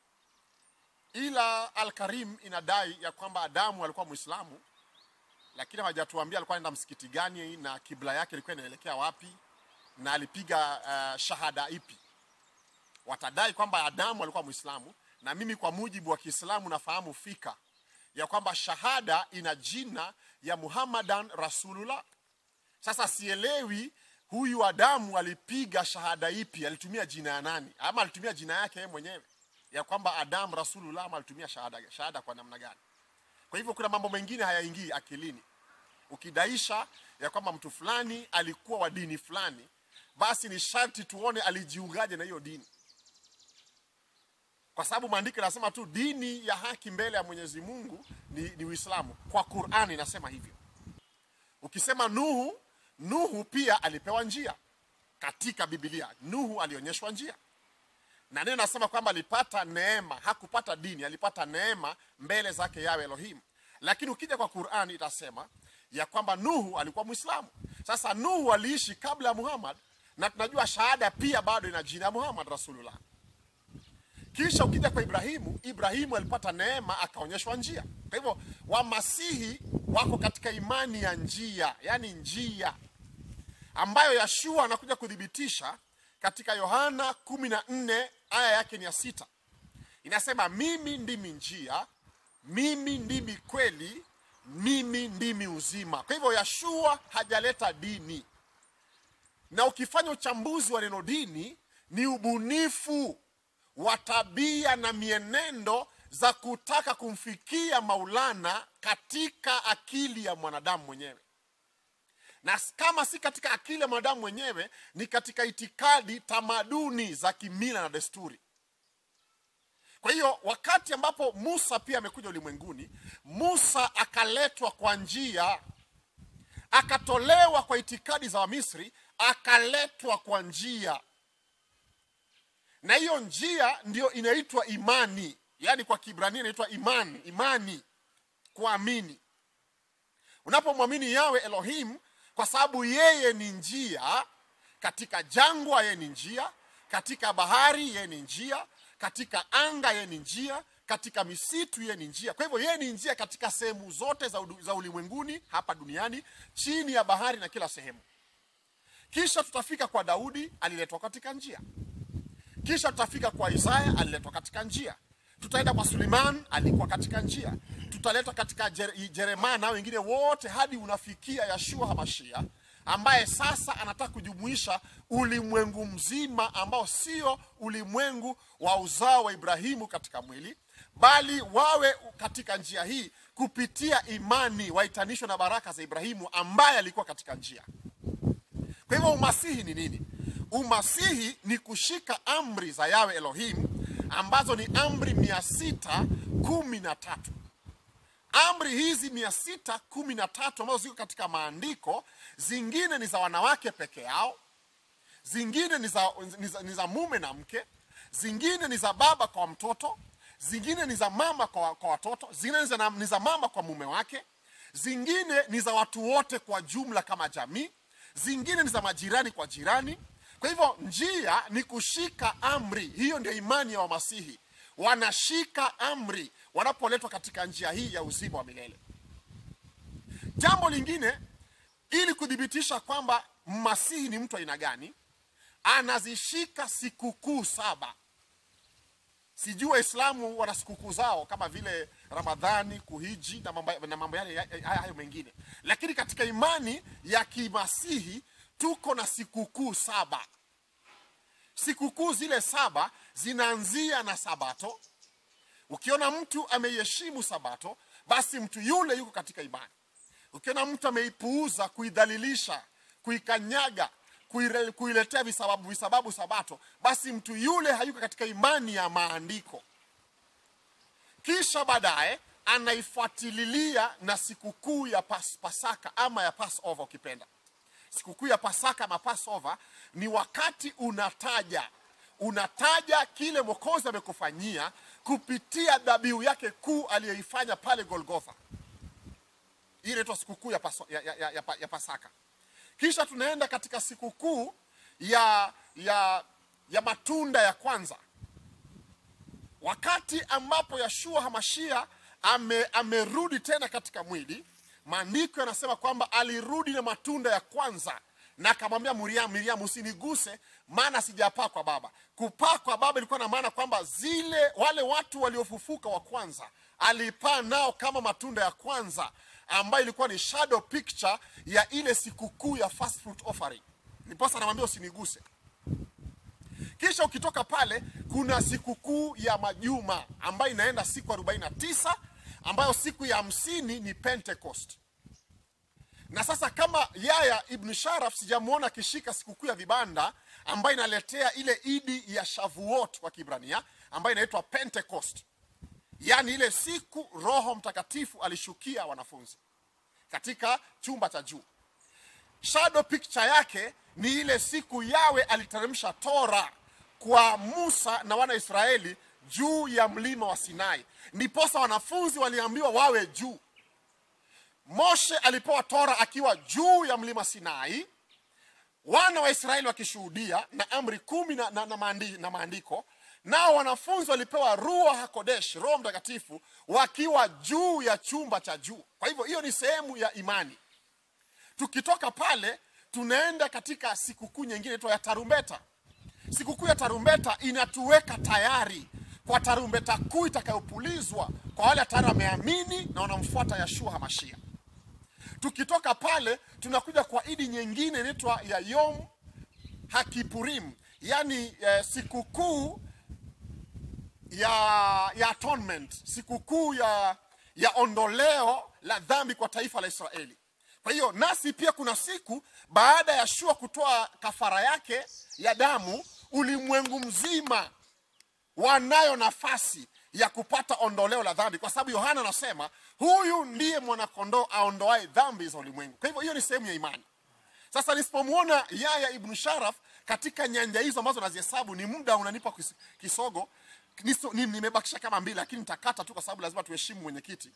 Speaker 2: ila Al-Karim inadai ya kwamba Adamu alikuwa Muislamu, lakini hawajatuambia alikuwa anaenda msikiti gani na kibla yake ilikuwa inaelekea wapi na alipiga uh, shahada ipi. Watadai kwamba Adamu alikuwa Muislamu, na mimi kwa mujibu wa Kiislamu nafahamu fika ya kwamba shahada ina jina ya Muhammadan Rasulullah. Sasa sielewi huyu Adamu alipiga shahada ipi, alitumia jina ya nani, ama alitumia jina yake yeye mwenyewe ya kwamba Adam Rasulullah ama alitumia shahada, shahada kwa namna gani? Kwa hivyo kuna mambo mengine hayaingii akilini. Ukidaisha ya kwamba mtu fulani alikuwa wa dini fulani, basi ni sharti tuone alijiungaje na hiyo dini, kwa sababu maandiko yanasema tu dini ya haki mbele ya Mwenyezi Mungu ni, ni Uislamu. Kwa Qur'ani inasema hivyo. Ukisema Nuhu, Nuhu pia alipewa njia katika Biblia. Nuhu alionyeshwa njia na neno nasema kwamba alipata neema, hakupata dini, alipata neema mbele zake yawe Elohim. Lakini ukija kwa Qur'ani itasema ya kwamba Nuhu alikuwa Mwislamu. Sasa Nuhu aliishi kabla ya Muhammad, na tunajua shahada pia bado ina jina ya Muhammad Rasulullah. Kisha ukija kwa Ibrahimu, Ibrahimu alipata neema akaonyeshwa njia. Kwa hivyo Wamasihi wako katika imani ya njia, yani njia ambayo Yashua anakuja kuthibitisha katika Yohana 14 aya yake ni ya sita. Inasema mimi ndimi njia, mimi ndimi kweli, mimi ndimi uzima. Kwa hivyo Yashua hajaleta dini, na ukifanya uchambuzi wa neno dini ni ubunifu wa tabia na mienendo za kutaka kumfikia Maulana katika akili ya mwanadamu mwenyewe na kama si katika akili ya mwanadamu mwenyewe ni katika itikadi tamaduni za kimila na desturi kwa hiyo wakati ambapo musa pia amekuja ulimwenguni musa akaletwa kwa njia akatolewa kwa itikadi za wamisri akaletwa kwa njia na hiyo njia ndiyo inaitwa imani yaani kwa kibrania inaitwa imani imani kuamini unapomwamini yawe elohim kwa sababu yeye ni njia katika jangwa yeye ni njia katika bahari yeye ni njia katika anga yeye ni njia katika misitu yeye ni njia kwa hivyo yeye ni njia katika sehemu zote za, udu- za ulimwenguni hapa duniani chini ya bahari na kila sehemu kisha tutafika kwa daudi aliletwa katika njia kisha tutafika kwa isaya aliletwa katika njia tutaenda kwa suleiman alikuwa katika njia tutaletwa katika Jer- jeremia na wengine wote hadi unafikia yashua hamashia ambaye sasa anataka kujumuisha ulimwengu mzima ambao sio ulimwengu wa uzao wa ibrahimu katika mwili bali wawe katika njia hii kupitia imani waitanishwe na baraka za ibrahimu ambaye alikuwa katika njia kwa hivyo umasihi ni nini umasihi ni kushika amri za yawe elohim ambazo ni amri mia sita kumi na tatu amri hizi mia sita kumi na tatu ambazo ziko katika maandiko zingine ni za wanawake peke yao zingine ni za, ni za, ni za mume na mke zingine ni za baba kwa mtoto zingine ni za mama kwa, kwa watoto zingine ni za, ni za mama kwa mume wake zingine ni za watu wote kwa jumla kama jamii zingine ni za majirani kwa jirani kwa hivyo njia ni kushika amri hiyo ndio imani ya wamasihi wanashika amri wanapoletwa katika njia hii ya uzima wa milele jambo lingine ili kuthibitisha kwamba masihi ni mtu aina gani anazishika sikukuu saba sijui waislamu wana sikukuu zao kama vile ramadhani kuhiji na mambo, na mambo yale ya- haya hayo mengine lakini katika imani ya kimasihi tuko na sikukuu saba sikukuu zile saba zinaanzia na sabato ukiona mtu ameiheshimu sabato basi mtu yule yuko katika imani ukiona mtu ameipuuza kuidhalilisha kuikanyaga kuire- kuiletea visababu visababu sabato basi mtu yule hayuko katika imani ya maandiko kisha baadaye anaifuatililia na sikukuu ya pas, pasaka ama ya passover ukipenda sikukuu ya pasaka ama passover ni wakati unataja unataja kile mwokozi amekufanyia kupitia dhabihu yake kuu aliyoifanya pale golgotha hii inaitwa sikukuu ya, paso- ya, ya, ya, ya, pa- ya pasaka kisha tunaenda katika sikukuu ya, ya, ya matunda ya kwanza wakati ambapo yashua hamashia ame, amerudi tena katika mwili maandiko yanasema kwamba alirudi na matunda ya kwanza na akamwambia miriam miriam usiniguse maana sijapaa kwa baba kupaa kwa baba ilikuwa na maana kwamba zile wale watu waliofufuka wa kwanza alipaa nao kama matunda ya kwanza ambayo ilikuwa ni shadow picture ya ile sikukuu ya first fruit offering niposa anamwambia usiniguse kisha ukitoka pale kuna sikukuu ya majuma ambayo inaenda siku 49 ambayo siku ya hamsini ni pentecost na sasa kama yaya ibn sharaf sijamwona akishika sikukuu ya vibanda ambayo inaletea ile idi ya shavuot kwa kibrania ambayo inaitwa pentecost yaani ile siku roho mtakatifu alishukia wanafunzi katika chumba cha juu shadow picture yake ni ile siku yawe aliteremsha tora kwa musa na wana israeli juu ya mlima wa sinai ndiposa wanafunzi waliambiwa wawe juu moshe alipewa tora akiwa juu ya mlima sinai wana wa israeli wakishuhudia na amri kumi na, na, na, maandi, na maandiko nao wanafunzi walipewa rua hakodesh roho mtakatifu wakiwa juu ya chumba cha juu kwa hivyo hiyo ni sehemu ya imani tukitoka pale tunaenda katika sikukuu nyingine inaitwa ya tarumbeta sikukuu ya tarumbeta inatuweka tayari kwa tarumbeta kuu itakayopulizwa kwa wale tayari wameamini na wanamfuata yashua hamashia tukitoka pale tunakuja kwa idi nyingine inaitwa ya yom hakipurim yani eh, sikukuu ya, ya atonement sikukuu ya, ya ondoleo la dhambi kwa taifa la israeli kwa hiyo nasi pia kuna siku baada ya shua kutoa kafara yake ya damu ulimwengu mzima wanayo nafasi ya kupata ondoleo la dhambi kwa sababu yohana anasema huyu ndiye mwanakondoo aondoae dhambi za ulimwengu kwa hivyo hiyo ni sehemu ya imani sasa nisipomwona yaya ibnu sharaf katika nyanja hizo ambazo nazihesabu ni muda unanipa kis- kisogo Niso- ni- nimebakisha kama mbili lakini nitakata tu kwa sababu lazima tuheshimu mwenyekiti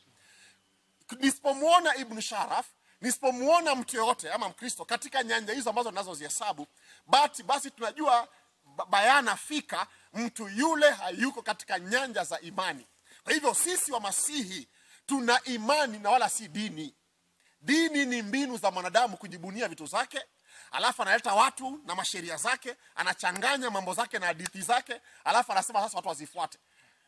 Speaker 2: nisipomwona ibnu sharaf nisipomwona mtu yoyote ama mkristo katika nyanja hizo ambazo nazozihesabu bati basi tunajua ba- bayana fika mtu yule hayuko katika nyanja za imani kwa hivyo sisi wa masihi tuna imani na wala si dini dini ni mbinu za mwanadamu kujibunia vitu zake alafu analeta watu na masheria zake anachanganya mambo zake na hadithi zake alafu anasema sasa watu wazifuate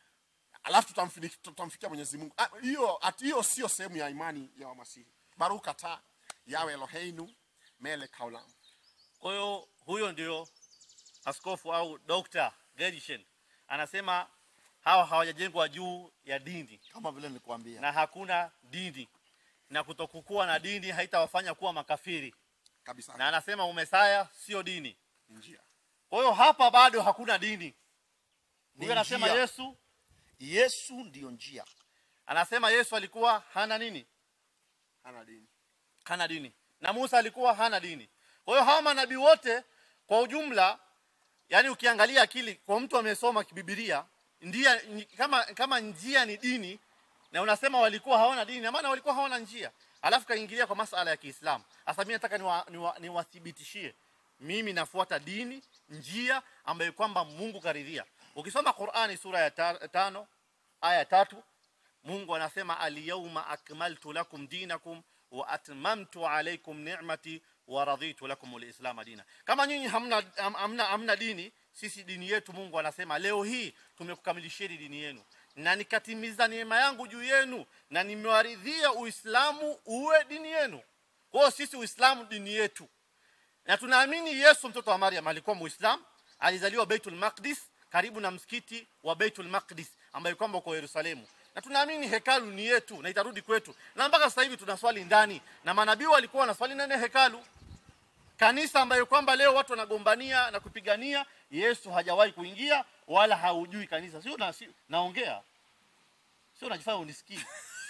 Speaker 2: alafu tutamfini- tutamfikia mwenyezi mungu Ah, hiyo ati hiyo sio sehemu ya imani ya wamasihi baruka ta yawe eloheinu mele kaulam
Speaker 3: kwa hiyo huyo ndio askofu au Dr. Gershen anasema hawa hawajajengwa juu ya dini
Speaker 1: kama vile nilikuambia
Speaker 3: na hakuna dini na kutokukuwa na dini haitawafanya kuwa makafiri
Speaker 2: kabisa
Speaker 3: na anasema umesaya sio dini
Speaker 2: njia
Speaker 3: kwa hiyo hapa bado hakuna dini
Speaker 1: Ni
Speaker 3: huyo anasema
Speaker 1: njia.
Speaker 3: yesu
Speaker 1: yesu ndiyo njia
Speaker 3: anasema yesu alikuwa hana nini
Speaker 2: hana dini
Speaker 3: hana dini na musa alikuwa hana dini kwa hiyo hawa manabii wote kwa ujumla yani ukiangalia akili kwa mtu amesoma kibibilia ndia ni- kama kama njia ni dini na unasema walikuwa hawana dini na maana walikuwa hawana njia alafu kaingilia kwa masala ya kiislamu sasa mimi nataka niwathibitishie niwa, niwathibitishie. mimi nafuata dini njia ambayo kwamba mungu karidhia ukisoma qurani sura ya ta, tano aya ya tatu mungu anasema alyauma akmaltu lakum dinakum wa atmamtu alaykum ni'mati wa raditu lakum alislam dina kama nyinyi hamna, ham- hamna, hamna dini sisi dini yetu mungu anasema leo hii tumekukamilisheni dini yenu na nikatimiza neema yangu juu yenu na nimewaridhia uislamu uwe dini yenu kwa hiyo sisi uislamu dini yetu na tunaamini yesu mtoto wa maryam alikuwa muislam alizaliwa beitul maqdis karibu na msikiti wa beitul maqdis ambayo kwamba uko yerusalemu na tunaamini hekalu ni yetu na itarudi kwetu na mpaka sasa hivi tunaswali ndani na manabii walikuwa wanaswali ndani ya hekalu kanisa ambayo kwamba leo watu wanagombania na kupigania yesu hajawahi kuingia wala haujui kanisa sio na, si, naongea sio unajifanya unisikii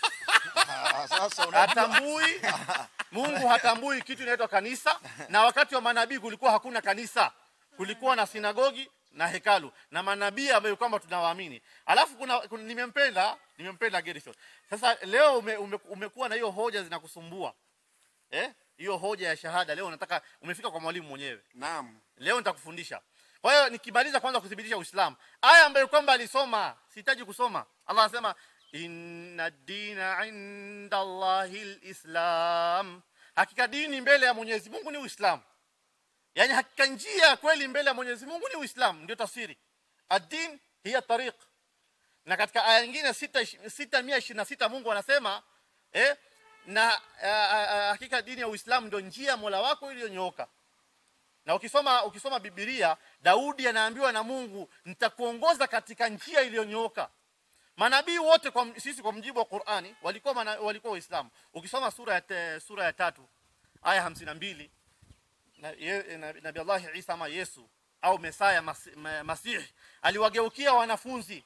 Speaker 1: Ah, sasa unajua
Speaker 3: hatambui mungu hatambui kitu inaitwa kanisa na wakati wa manabii kulikuwa hakuna kanisa kulikuwa na sinagogi na hekalu na manabii ambayo kwamba tunawaamini alafu kuna, kuna nimempenda nimempenda Gershon sasa leo ume, ume, umekuwa na hiyo hoja zinakusumbua eh hiyo hoja ya shahada leo nataka umefika kwa mwalimu mwenyewe
Speaker 2: naam
Speaker 3: leo nitakufundisha kwa hiyo nikimaliza kwanza kuthibitisha uislamu aya ambayo kwamba alisoma sihitaji kusoma allah anasema inna dina inda allahi lislam hakika dini mbele ya mwenyezi mungu ni uislamu yaani hakika njia ya kweli mbele ya mwenyezi mungu ni uislamu ndio tafsiri ad-din hiya tariq na katika aya nyingine sita sita mia ishirini na sita mungu anasema eh, na ah, ah, ah, hakika dini ya uislamu ndio njia ya mola wako iliyonyooka na ukisoma ukisoma Biblia Daudi anaambiwa na Mungu nitakuongoza katika njia iliyonyooka. Manabii wote kwa sisi kwa mjibu wa Qur'ani walikuwa mana, walikuwa Waislamu. Ukisoma sura ya te, sura ya tatu aya hamsini na mbili na, ye- na, Nabii Allah Isa ama Yesu au Mesaya Masi- Ma- Masihi aliwageukia wanafunzi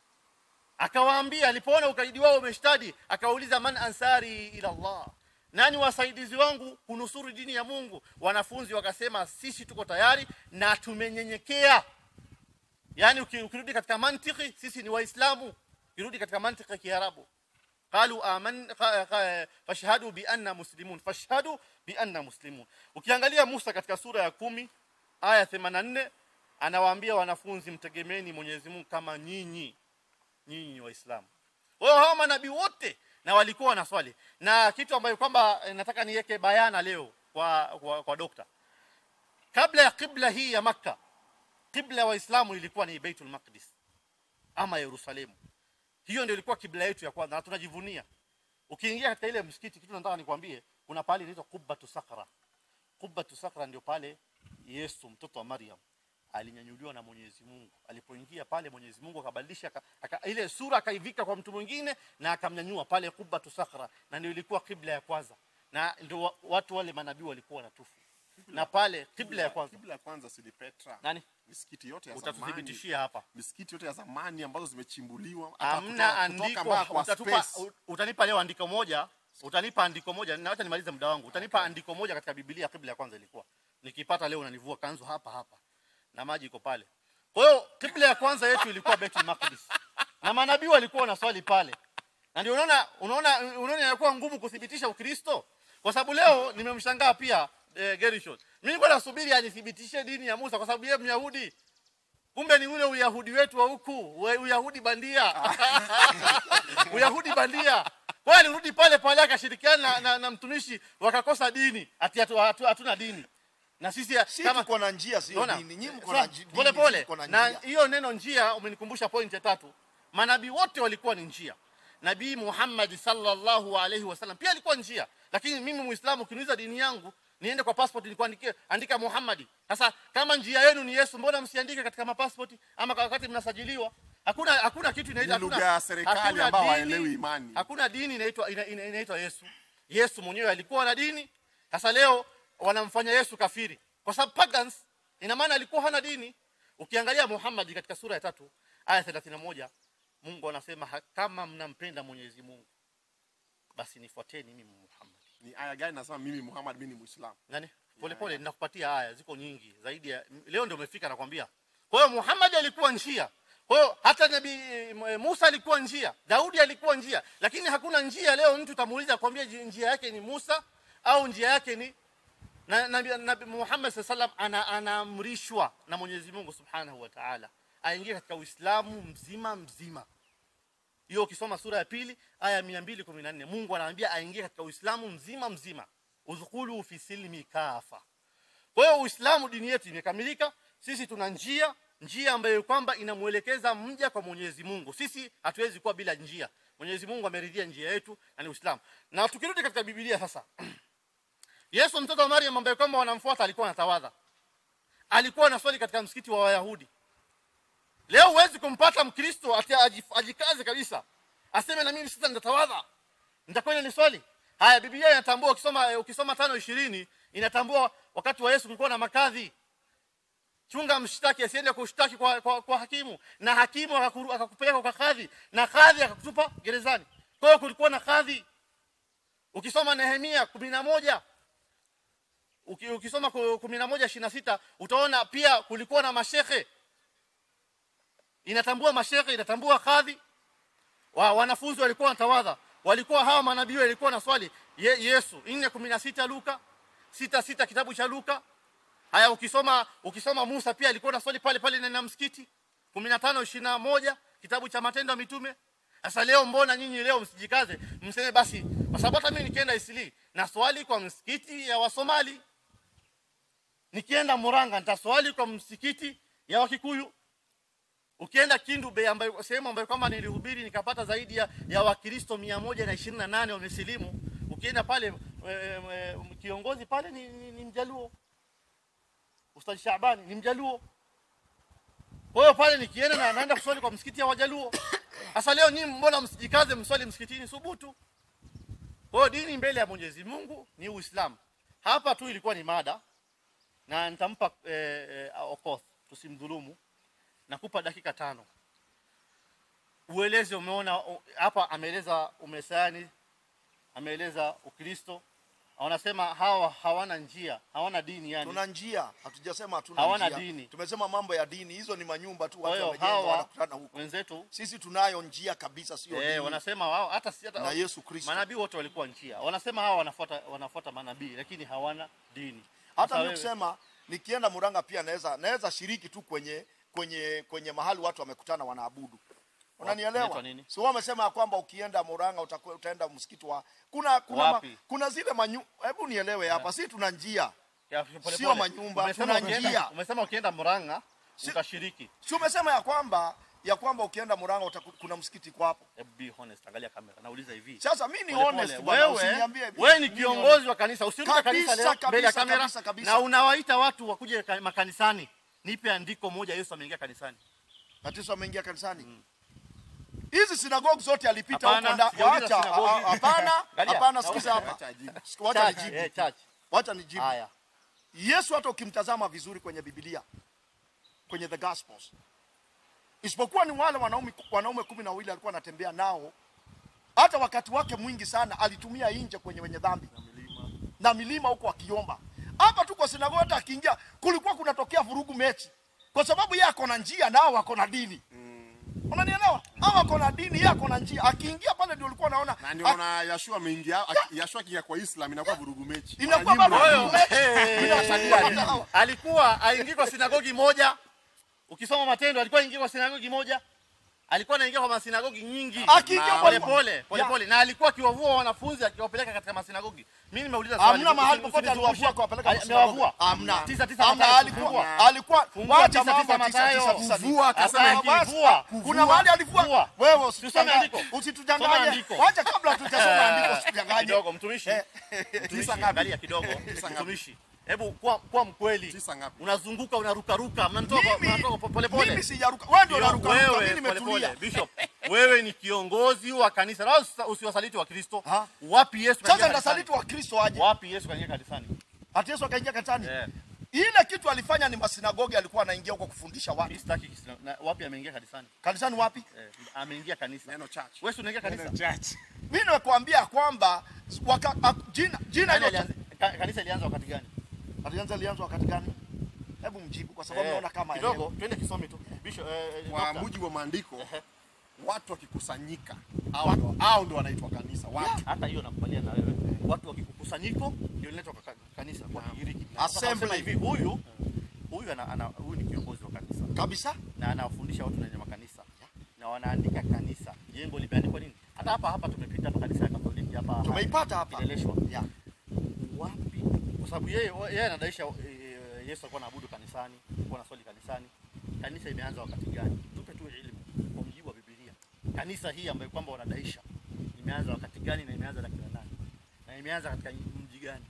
Speaker 3: akawaambia alipoona ukaidi wao umeshtadi akawauliza man ansari ila Allah nani wasaidizi wangu kunusuru dini ya Mungu wanafunzi wakasema sisi tuko tayari na tumenyenyekea yani uki- ukirudi katika mantiki sisi ni waislamu ukirudi katika mantiki ya Kiarabu qalu aman qa- qa- fashhadu bi anna muslimun fashhadu bi anna muslimun ukiangalia Musa katika sura ya kumi aya 84 anawaambia wanafunzi mtegemeni Mwenyezi Mungu kama nyinyi nyinyi waislamu wao hao manabii wote na walikuwa na swali na kitu ambayo kwamba eh, nataka niweke bayana leo kwa kwa, kwa dokta kabla ya kibla hii ya makka kibla ya waislamu ilikuwa ni baitul maqdis ama yerusalemu hiyo ndio ilikuwa kibla yetu ya kwanza na tunajivunia ukiingia katika ile msikiti kitu nataka nikwambie kuna pale inaitwa kubbatu sakra kubbatu sakra ndio pale yesu mtoto wa maryam alinyanyuliwa na Mwenyezi Mungu. Alipoingia pale Mwenyezi Mungu akabadilisha aka, aka, ile sura akaivika kwa mtu mwingine na akamnyanyua pale Qubbatu Sakhra, na ndio ilikuwa kibla ya kwanza, na ndio wa- watu wale manabii walikuwa wanatufu na pale kibla ya kwanza.
Speaker 2: Kibla ya kwanza si ni Petra.
Speaker 3: Nani
Speaker 2: Misikiti yote ya zamani.
Speaker 3: utatuthibitishia hapa?
Speaker 2: Misikiti yote ya zamani ambazo zimechimbuliwa hata
Speaker 3: Hamna
Speaker 2: kutoka- kutoka
Speaker 3: andiko,
Speaker 2: mpaka kwa
Speaker 3: utatupa,
Speaker 2: space.
Speaker 3: u- utanipa leo andiko moja, utanipa andiko moja, na wacha nimalize muda wangu. Utanipa andiko moja katika Biblia kibla ya kwanza ilikuwa. Nikipata leo unanivua kanzu hapa hapa. Na maji iko pale. Kwa hiyo kibla ya kwanza yetu ilikuwa Baitul Maqdis. Na manabii walikuwa na swali pale. Na ndio unaona unaona unaona inakuwa ngumu kuthibitisha Ukristo. Kwa sababu leo nimemshangaa pia eh, Gerishon. Mimi nilikuwa nasubiri anithibitishe dini ya Musa kwa sababu yeye Myahudi. Kumbe ni ule Uyahudi wetu wa huku, we- Uyahudi bandia. Uyahudi bandia. Kwa hiyo alirudi pale pale akashirikiana na, na, na mtumishi wakakosa dini. Ati hatu- hatu- hatuna dini. Na sisi
Speaker 1: si
Speaker 3: kama
Speaker 1: tuko na njia sio
Speaker 3: Unaona?
Speaker 1: dini nyinyi mko
Speaker 3: Sasa,
Speaker 1: na ji- dini,
Speaker 3: pole
Speaker 1: sisi
Speaker 3: pole
Speaker 1: tuko na
Speaker 3: na
Speaker 1: njia
Speaker 3: hiyo neno njia umenikumbusha point ya tatu manabii wote walikuwa ni njia nabii Muhammad sallallahu alaihi wasallam pia alikuwa njia lakini mimi muislamu ukiniuliza dini yangu niende kwa passport nikuandikie andika Muhammad sasa kama njia yenu ni Yesu mbona msiandike katika mapassport ama kwa wakati mnasajiliwa hakuna hakuna kitu inaitwa
Speaker 2: Ni lugha
Speaker 3: hakuna-
Speaker 2: ya serikali
Speaker 3: hakuna
Speaker 2: ambao
Speaker 3: dini-
Speaker 2: hawaelewi imani.
Speaker 3: hakuna dini inaitwa ina- ina- inaitwa Yesu Yesu mwenyewe alikuwa na dini sasa leo wanamfanya Yesu kafiri kwa sababu pagans ina maana alikuwa hana dini ukiangalia Muhammad katika sura ya tatu aya 31 Mungu anasema "Ha- kama mnampenda Mwenyezi Mungu basi nifuateni mimi Muhammad
Speaker 2: Ni aya gani nasema mimi Muhammad mimi ni Muislamu?
Speaker 3: nani pole pole ninakupatia aya ziko nyingi zaidi ya leo ndio umefika nakwambia kwa hiyo Muhammad alikuwa njia kwa hiyo hata nabii eh, Musa alikuwa njia Daudi alikuwa njia lakini hakuna njia leo mtu utamuuliza kwambia njia yake ni Musa au njia yake ni na nabii nabi Muhammad sallallahu ana anaamrishwa na Mwenyezi Mungu Subhanahu wa Ta'ala aingie katika Uislamu mzima mzima hiyo ukisoma sura ya pili aya 214 Mungu anaambia aingie katika Uislamu mzima mzima udkhulu fi silmi kafa kwa hiyo Uislamu dini yetu imekamilika sisi tuna njia njia ambayo kwamba inamuelekeza mja kwa Mwenyezi Mungu sisi hatuwezi kuwa bila njia Mwenyezi Mungu ameridhia njia yetu na ni Uislamu na tukirudi katika Biblia sasa Yesu mtoto wa Maryam ambaye kwamba wanamfuata alikuwa anatawadha alikuwa anaswali katika msikiti wa Wayahudi leo huwezi kumpata mkristo ati ajif- ajikaze kabisa aseme na mimi sasa nitatawadha nitakwenda ni swali haya biblia inatambua ukisoma eh, ukisoma tano ishirini inatambua wakati wa yesu kulikuwa na makadhi chunga mshtaki asiende kushtaki kwa, kwa, kwa hakimu na hakimu akakuru- akakupeleka kwa kadhi na kadhi akakutupa gerezani kwa hiyo kulikuwa na kadhi ukisoma nehemia kumi na moja uki- ukisoma ku- kumi na moja ishirini na sita utaona pia kulikuwa na mashekhe inatambua mashekhe inatambua kadhi wa, wanafunzi walikuwa wanatawadha walikuwa hawa manabii walikuwa na swali Ye, Yesu 4:16 Luka sita sita kitabu cha Luka haya ukisoma ukisoma Musa pia alikuwa na swali pale pale na msikiti 15:21 kitabu cha matendo ya mitume sasa leo mbona nyinyi leo msijikaze mseme basi kwa sababu hata mimi nikienda Isili na swali kwa msikiti ya Wasomali nikienda Muranga nitaswali kwa msikiti ya Wakikuyu ukienda Kindu Bay ambayo sehemu ambayo kwamba nilihubiri nikapata zaidi ya, ya Wakristo mia moja na ishirini na nane wamesilimu ukienda pale e, e, kiongozi pale ni, ni, ni mjaluo Ustadh Shabani ni mjaluo kwa hiyo pale nikienda na naenda kuswali kwa msikiti ya wajaluo sasa leo nyinyi mbona msijikaze mswali msikitini subutu kwa hiyo dini mbele ya Mwenyezi Mungu ni Uislamu hapa tu ilikuwa ni mada na nitampa eh, eh, Okoth tusimdhulumu nakupa dakika tano ueleze umeona u- hapa ameeleza umesani ameeleza ukristo wanasema hawa hawana njia hawana dini yani
Speaker 1: tuna njia hatujasema hatuna
Speaker 3: Hawana
Speaker 1: njia.
Speaker 3: dini.
Speaker 1: tumesema mambo ya dini hizo ni manyumba tu
Speaker 3: kwa
Speaker 1: watu
Speaker 3: hiyo
Speaker 1: wamejenga
Speaker 3: hawa
Speaker 1: wanakutana huko
Speaker 3: wenzetu
Speaker 1: sisi tunayo njia kabisa sio
Speaker 3: eh,
Speaker 1: dini
Speaker 3: wanasema wao hata si hata
Speaker 1: na Yesu Kristo
Speaker 3: manabii wote walikuwa njia wanasema hawa wanafuata wanafuata manabii lakini hawana dini
Speaker 1: hata
Speaker 3: Sasa
Speaker 1: mimi
Speaker 3: wewe-
Speaker 1: kusema nikienda Muranga pia naweza naweza shiriki tu kwenye kwenye kwenye mahali watu wamekutana wanaabudu
Speaker 3: Inaitwa
Speaker 1: unanielewa
Speaker 3: nini?
Speaker 1: si wao wamesema ya kwamba ukienda Muranga utakuwa utaenda msikiti wa kuna kuna ma,
Speaker 3: Wapi?
Speaker 1: kuna zile manyu hebu nielewe hapa si tuna njia
Speaker 3: Ya, pole
Speaker 1: Sio
Speaker 3: pole.
Speaker 1: manyumba,
Speaker 3: Umesema
Speaker 1: tuna
Speaker 3: ukienda-
Speaker 1: njia.
Speaker 3: umesema ukienda Murang'a
Speaker 1: Si-
Speaker 3: utashiriki
Speaker 1: si umesema ya kwamba ya kwamba ukienda Muranga utaku, kuna msikiti kwa hapo
Speaker 3: Hebu be honest angalia kamera nauliza hivi
Speaker 1: sasa mimi ni
Speaker 3: Pole
Speaker 1: honest
Speaker 3: pole.
Speaker 1: bwana
Speaker 3: wewe
Speaker 1: usiniambie hivi.
Speaker 3: wewe ni
Speaker 1: Mimi honest.
Speaker 3: kiongozi wa kanisa usiruke
Speaker 1: Kabisa,
Speaker 3: kanisa leo
Speaker 1: kabisa,
Speaker 3: mbele ya kamera
Speaker 1: kabisa, kabisa.
Speaker 3: na unawaita watu wakuje ka- makanisani nipe andiko moja Yesu ameingia kanisani
Speaker 1: Tatizo ameingia kanisani. Hizi sinagogi zote alipita
Speaker 3: Hapana,
Speaker 1: huko ndani.
Speaker 3: sijauliza
Speaker 1: Wacha,
Speaker 3: sinagogi.
Speaker 1: a- a- hapana,
Speaker 3: Angalia.
Speaker 1: hapana, sikiza hapa.
Speaker 2: Acha ajibu.
Speaker 1: Wacha
Speaker 3: Church,
Speaker 1: nijibu.
Speaker 3: eh, church.
Speaker 1: Wacha nijibu.
Speaker 3: haya
Speaker 1: Yesu hata ukimtazama vizuri kwenye Biblia, kwenye the Gospels, isipokuwa ni wale wanaume wanaume kumi na wawili alikuwa anatembea nao, hata wakati wake mwingi sana alitumia nje kwenye wenye dhambi na milima huko akiomba. Hapa tu kwa sinagogi, hata akiingia kulikuwa kunatokea vurugu mechi, kwa sababu yeye ako na njia nao wako na dini. Unanielewa? Hao wako na dini, yeye ako na njia. Akiingia pale ndio ulikuwa unaona
Speaker 2: na ndio naona Yashua ameingia aki- Yashua akiingia kwa Islam inakuwa vurugu mechi
Speaker 1: inakuwa
Speaker 2: Wananyimba.
Speaker 1: bado
Speaker 3: Wewe,
Speaker 1: vurugu mechi.
Speaker 3: eh,
Speaker 1: Inasaidia nini?
Speaker 3: alikuwa aingia kwa sinagogi moja ukisoma matendo alikuwa aingia kwa sinagogi moja alikuwa anaingia kwa masinagogi nyingi
Speaker 1: Akiingia
Speaker 3: Na
Speaker 1: kwa-
Speaker 3: pole pole pole
Speaker 1: Ya.
Speaker 3: pole na alikuwa akiwavua wanafunzi akiwapeleka katika masinagogi mimi nimeuliza swali
Speaker 1: Hamna mahali
Speaker 3: Usi-
Speaker 1: popote
Speaker 3: usinizungushe.
Speaker 1: aliwavua kuwapeleka
Speaker 3: Ali-
Speaker 1: masinagogi.
Speaker 3: amewavua
Speaker 1: Hamna.
Speaker 3: tisa tisa
Speaker 1: Hamna,
Speaker 3: Mathayo,
Speaker 1: alikuwa
Speaker 3: fungua.
Speaker 1: alikuwa
Speaker 3: Fungua
Speaker 1: wacha
Speaker 3: tisa,
Speaker 1: mambo
Speaker 3: tisa,
Speaker 1: tisa
Speaker 3: Mathayo.
Speaker 1: tisa tisa.
Speaker 2: Kuvua, akasema
Speaker 1: Ah,
Speaker 2: hivi,
Speaker 1: basi,
Speaker 3: vua.
Speaker 1: Kuna mahali alivua.
Speaker 3: Vua.
Speaker 1: Wewe
Speaker 3: Tusome
Speaker 1: usitudanganye.
Speaker 3: andiko. Soma
Speaker 1: Usitudanganye.
Speaker 3: andiko.
Speaker 1: Wacha kabla tujasoma andiko usitudanganye.
Speaker 3: kidogo mtumishi
Speaker 1: Eh.
Speaker 3: mtumishi
Speaker 2: Tisa ngapi?
Speaker 3: angalia kidogo
Speaker 2: Tisa ngapi?
Speaker 3: mtumishi hebu kuwa kuwa mkweli
Speaker 2: Tisa ngapi?
Speaker 3: unazunguka unarukaruka mnatoka
Speaker 1: Mimi-
Speaker 3: mnatoka pole pole
Speaker 1: Mimi sijaruka. Wewe ndio
Speaker 3: Kio-
Speaker 1: unaruka. Mimi
Speaker 3: wewe pole
Speaker 1: nimetulia.
Speaker 3: pole bishop wewe ni kiongozi wa kanisa na usi- usiwasaliti wa Kristo
Speaker 1: Ha?
Speaker 3: wapi Yesu
Speaker 1: Sasa
Speaker 3: kaingia
Speaker 1: ndasaliti
Speaker 3: kanisani
Speaker 1: wa Kristo aje.
Speaker 3: wapi Yesu kaingia kanisani
Speaker 1: Ati Yesu akaingia kanisani.
Speaker 3: eh
Speaker 1: Ile kitu alifanya ni masinagogi alikuwa anaingia huko kufundisha watu.
Speaker 3: mimi sitaki kisina- na wapi ameingia kanisani
Speaker 1: Kanisani wapi?
Speaker 3: eh ameingia kanisa
Speaker 2: Neno church.
Speaker 3: wewe si unaingia kanisa
Speaker 1: Mimi nimekuambia kwamba waka, a, jina jina
Speaker 3: Nani
Speaker 1: hilo
Speaker 3: alianza- ka- kanisa ilianza wakati gani
Speaker 1: alianza alianza wakati gani? Hebu mjibu kwa sababu
Speaker 3: Eh,
Speaker 1: naona kama
Speaker 3: kidogo twende kisome tu bishop eh, eh,
Speaker 2: Kwa
Speaker 3: doctor.
Speaker 2: mujibu wa maandiko
Speaker 3: Ehe.
Speaker 2: watu wakikusanyika hao ndo hao ndo wanaitwa kanisa watu
Speaker 3: hata hiyo nakubalia na wewe watu wakikukusanyiko ndio linaitwa ka- kanisa kwa Kigiriki Sasa
Speaker 1: Assembly.
Speaker 3: wanasema hivi huyu huyu ana, ana huyu ni kiongozi wa kanisa
Speaker 1: kabisa.
Speaker 3: na anawafundisha watu kwenye makanisa na wanaandika kanisa jengo limeandikwa nini hata hapa hapa tumepita hapa kanisa ya Katoliki hapa
Speaker 1: Tumeipata hapa.
Speaker 3: Kileleshwa
Speaker 1: Yeah.
Speaker 3: wapi kwa sababu yeye yeye anadaisha eh, Yesu alikuwa anaabudu kanisani alikuwa anaswali kanisani kanisa imeanza wakati gani tupe tu elimu kwa mujibu wa Biblia kanisa hii ambayo kwamba wanadaisha imeanza wakati gani na imeanza na kina nani na imeanza katika mji gani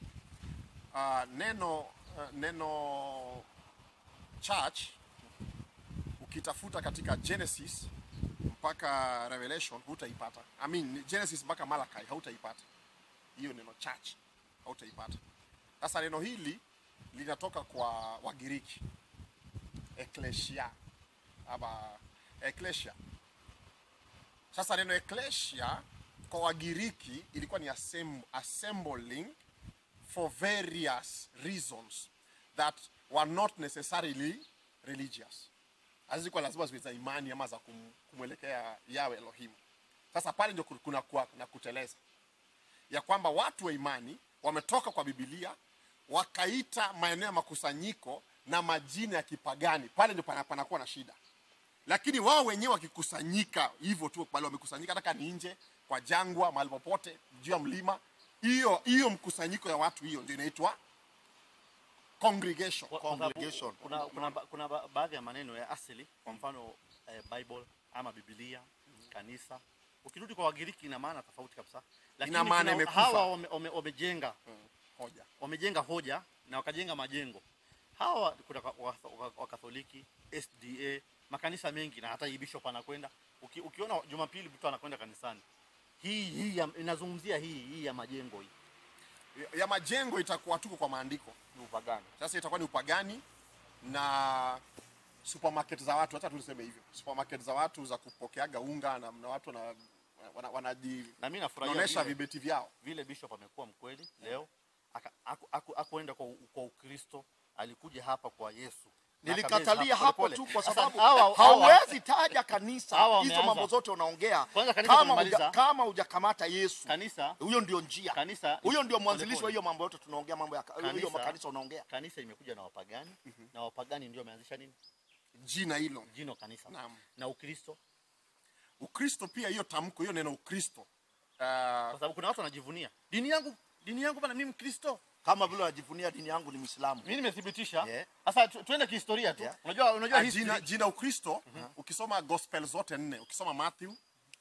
Speaker 2: Ah, neno ah, neno church ukitafuta katika Genesis mpaka Revelation hutaipata. I mean Genesis mpaka Malachi hautaipata hiyo neno church, hautaipata. Sasa neno hili linatoka kwa Wagiriki ecclesia ama ecclesia. Sasa neno ecclesia kwa Wagiriki ilikuwa ni assemb assembling for various reasons that were not necessarily religious. Hazikuwa lazima ziwe za imani ama za kum, kumwelekea Yawe Elohim. Sasa pale ndio kuna kuwa na kuteleza ya kwamba watu wa imani wametoka kwa Biblia wakaita maeneo ya makusanyiko na majina ya kipagani, pale ndio pana- panakuwa na shida. Lakini wao wenyewe wakikusanyika hivyo tu, pale wamekusanyika, hata kama ni nje kwa jangwa, mahali popote, juu ya mlima, hiyo hiyo mkusanyiko ya watu, hiyo ndio inaitwa congregation.
Speaker 3: Kwa- kwa sababu
Speaker 1: Congregation.
Speaker 3: kuna, kuna, ba- kuna ba- baadhi ya maneno ya asili kwa mfano eh, Bible ama Biblia kanisa ukirudi kwa Wagiriki ina maana tofauti kabisa lakini
Speaker 2: Ina maana
Speaker 3: kuna-
Speaker 2: imekufa.
Speaker 3: hawa wame- wame- wamejenga
Speaker 2: Hoja.
Speaker 3: wamejenga hoja na wakajenga majengo hawa kuna wa- wa- wa- wakatholiki SDA makanisa mengi na hata hii bishop anakwenda Uki, ukiona Jumapili mtu anakwenda kanisani hii hii ya- inazungumzia hii hii ya majengo hii
Speaker 2: Ya majengo itakuwa tuko kwa maandiko.
Speaker 3: ni upagani
Speaker 2: Sasa itakuwa ni upagani na supermarket za watu, hata tuliseme hivyo, supermarket za watu za kupokeaga unga na, na watu wana, wana, wanaji
Speaker 3: na mimi nafurahia
Speaker 2: naonesha
Speaker 3: vile-
Speaker 2: vibeti vyao.
Speaker 3: vile bishop amekuwa mkweli leo aka- aku- aku- akuenda kwa, u- kwa Ukristo, alikuja hapa kwa Yesu. Na
Speaker 1: nilikatalia
Speaker 3: akabezi
Speaker 1: hapo
Speaker 3: pole
Speaker 1: tu
Speaker 3: pole.
Speaker 1: kwa
Speaker 3: Sasa
Speaker 1: sababu
Speaker 3: hawa- hawa-
Speaker 1: hauwezi taja kanisa
Speaker 3: hawa
Speaker 1: hizo
Speaker 3: wameanza.
Speaker 1: mambo zote unaongea
Speaker 3: Kwanza kanisa
Speaker 1: kama
Speaker 3: tumemaliza.
Speaker 1: uja, kama hujakamata Yesu
Speaker 3: kanisa
Speaker 1: huyo ndio njia
Speaker 3: kanisa
Speaker 1: huyo ndio
Speaker 3: pole
Speaker 1: mwanzilishi wa
Speaker 3: pole.
Speaker 1: hiyo mambo yote tunaongea mambo ya ka- hiyo
Speaker 3: Kanisa-
Speaker 1: makanisa unaongea
Speaker 3: kanisa imekuja na wapagani na wapagani ndio wameanzisha nini
Speaker 2: jina hilo
Speaker 3: jino kanisa
Speaker 2: Naam.
Speaker 3: na Ukristo,
Speaker 2: ukristo pia hiyo tamko hiyo neno ukristo uh,
Speaker 3: kwa sababu kuna watu wanajivunia dini yangu, dini yangu bana, mimi Mkristo,
Speaker 1: kama vile unajivunia dini yangu ni Muislamu
Speaker 3: mimi nimethibitisha.
Speaker 1: Yeah.
Speaker 3: Sasa tu, tuende kihistoria tu.
Speaker 1: Yeah.
Speaker 3: Unajua, unajua
Speaker 2: Ah,
Speaker 3: history.
Speaker 2: jina, jina ukristo ukisoma gospel zote nne ukisoma matthew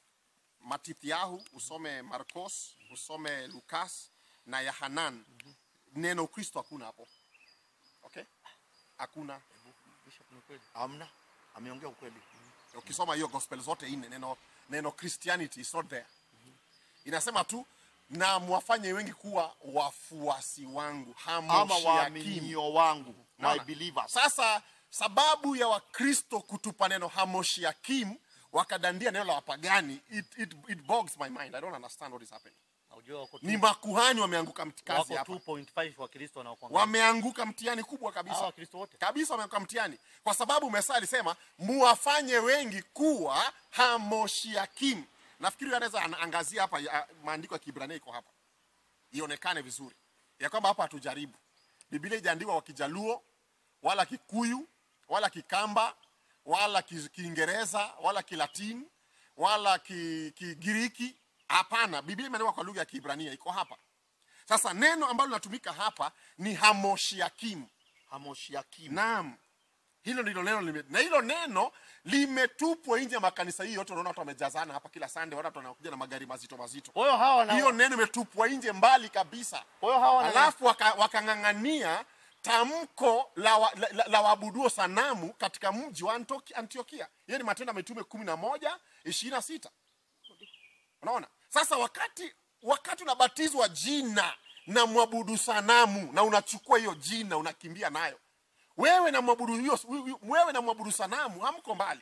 Speaker 2: matithiahu usome marcos usome lukas na yahanan neno ukristo hakuna hapo okay hakuna
Speaker 3: Bishop, ni kweli.
Speaker 1: amna ameongea ukweli
Speaker 2: ukisoma hiyo gospel zote nne neno neno christianity is not there inasema tu na mwafanye wengi kuwa wafuasi wangu
Speaker 1: ama
Speaker 2: hamoshiakim
Speaker 1: waaminio wangu my
Speaker 2: Unaona?
Speaker 1: believers
Speaker 2: Sasa sababu ya Wakristo kutupa neno hamoshiakim wakadandia neno la wapagani it, it, it bogs my mind. I don't understand what is happening.
Speaker 3: Na unajua wako
Speaker 2: Ni
Speaker 3: tu-
Speaker 2: makuhani wameanguka mtikazi
Speaker 3: wako
Speaker 2: hapa,
Speaker 3: 2.5 wa Kristo wanaokuangalia.
Speaker 2: wameanguka mtihani kubwa
Speaker 3: Hawa
Speaker 2: kabisa
Speaker 3: Wakristo wote.
Speaker 2: kabisa, wameanguka mtihani kwa sababu Mesa alisema muwafanye wengi kuwa hamoshiakim. Nafikiri anaweza anaangazia hapa ya- maandiko ya Kiebrania iko hapa ionekane vizuri ya kwamba hapa hatujaribu. Biblia ijaandikwa kwa Kijaluo wala Kikuyu wala Kikamba wala Ki- Kiingereza wala Kilatini wala Ki- Kigiriki. Hapana, Biblia imeandikwa kwa lugha ya Kiebrania, iko hapa. Sasa neno ambalo linatumika hapa ni hamoshiakim.
Speaker 1: hamoshiakim
Speaker 2: Naam, hilo ndilo neno lime, na hilo neno limetupwa nje ya makanisa hii yote. Unaona watu wamejazana hapa kila Sunday, watu wanakuja na magari mazito mazito.
Speaker 3: Kwa hiyo hawa wana
Speaker 2: Hiyo neno imetupwa nje mbali kabisa.
Speaker 3: kwa hiyo hawa wana
Speaker 2: Alafu waka- wakang'ang'ania tamko la, wa, la, la, la waabuduo sanamu katika mji wa Antoki- Antiokia. Hiyo ni Matendo ya Mitume kumi na moja ishirini na sita. Unaona, sasa wakati wakati unabatizwa jina na mwabudu sanamu na unachukua hiyo jina unakimbia nayo, wewe na mwabudu hiyo, wewe na mwabudu sanamu hamko mbali.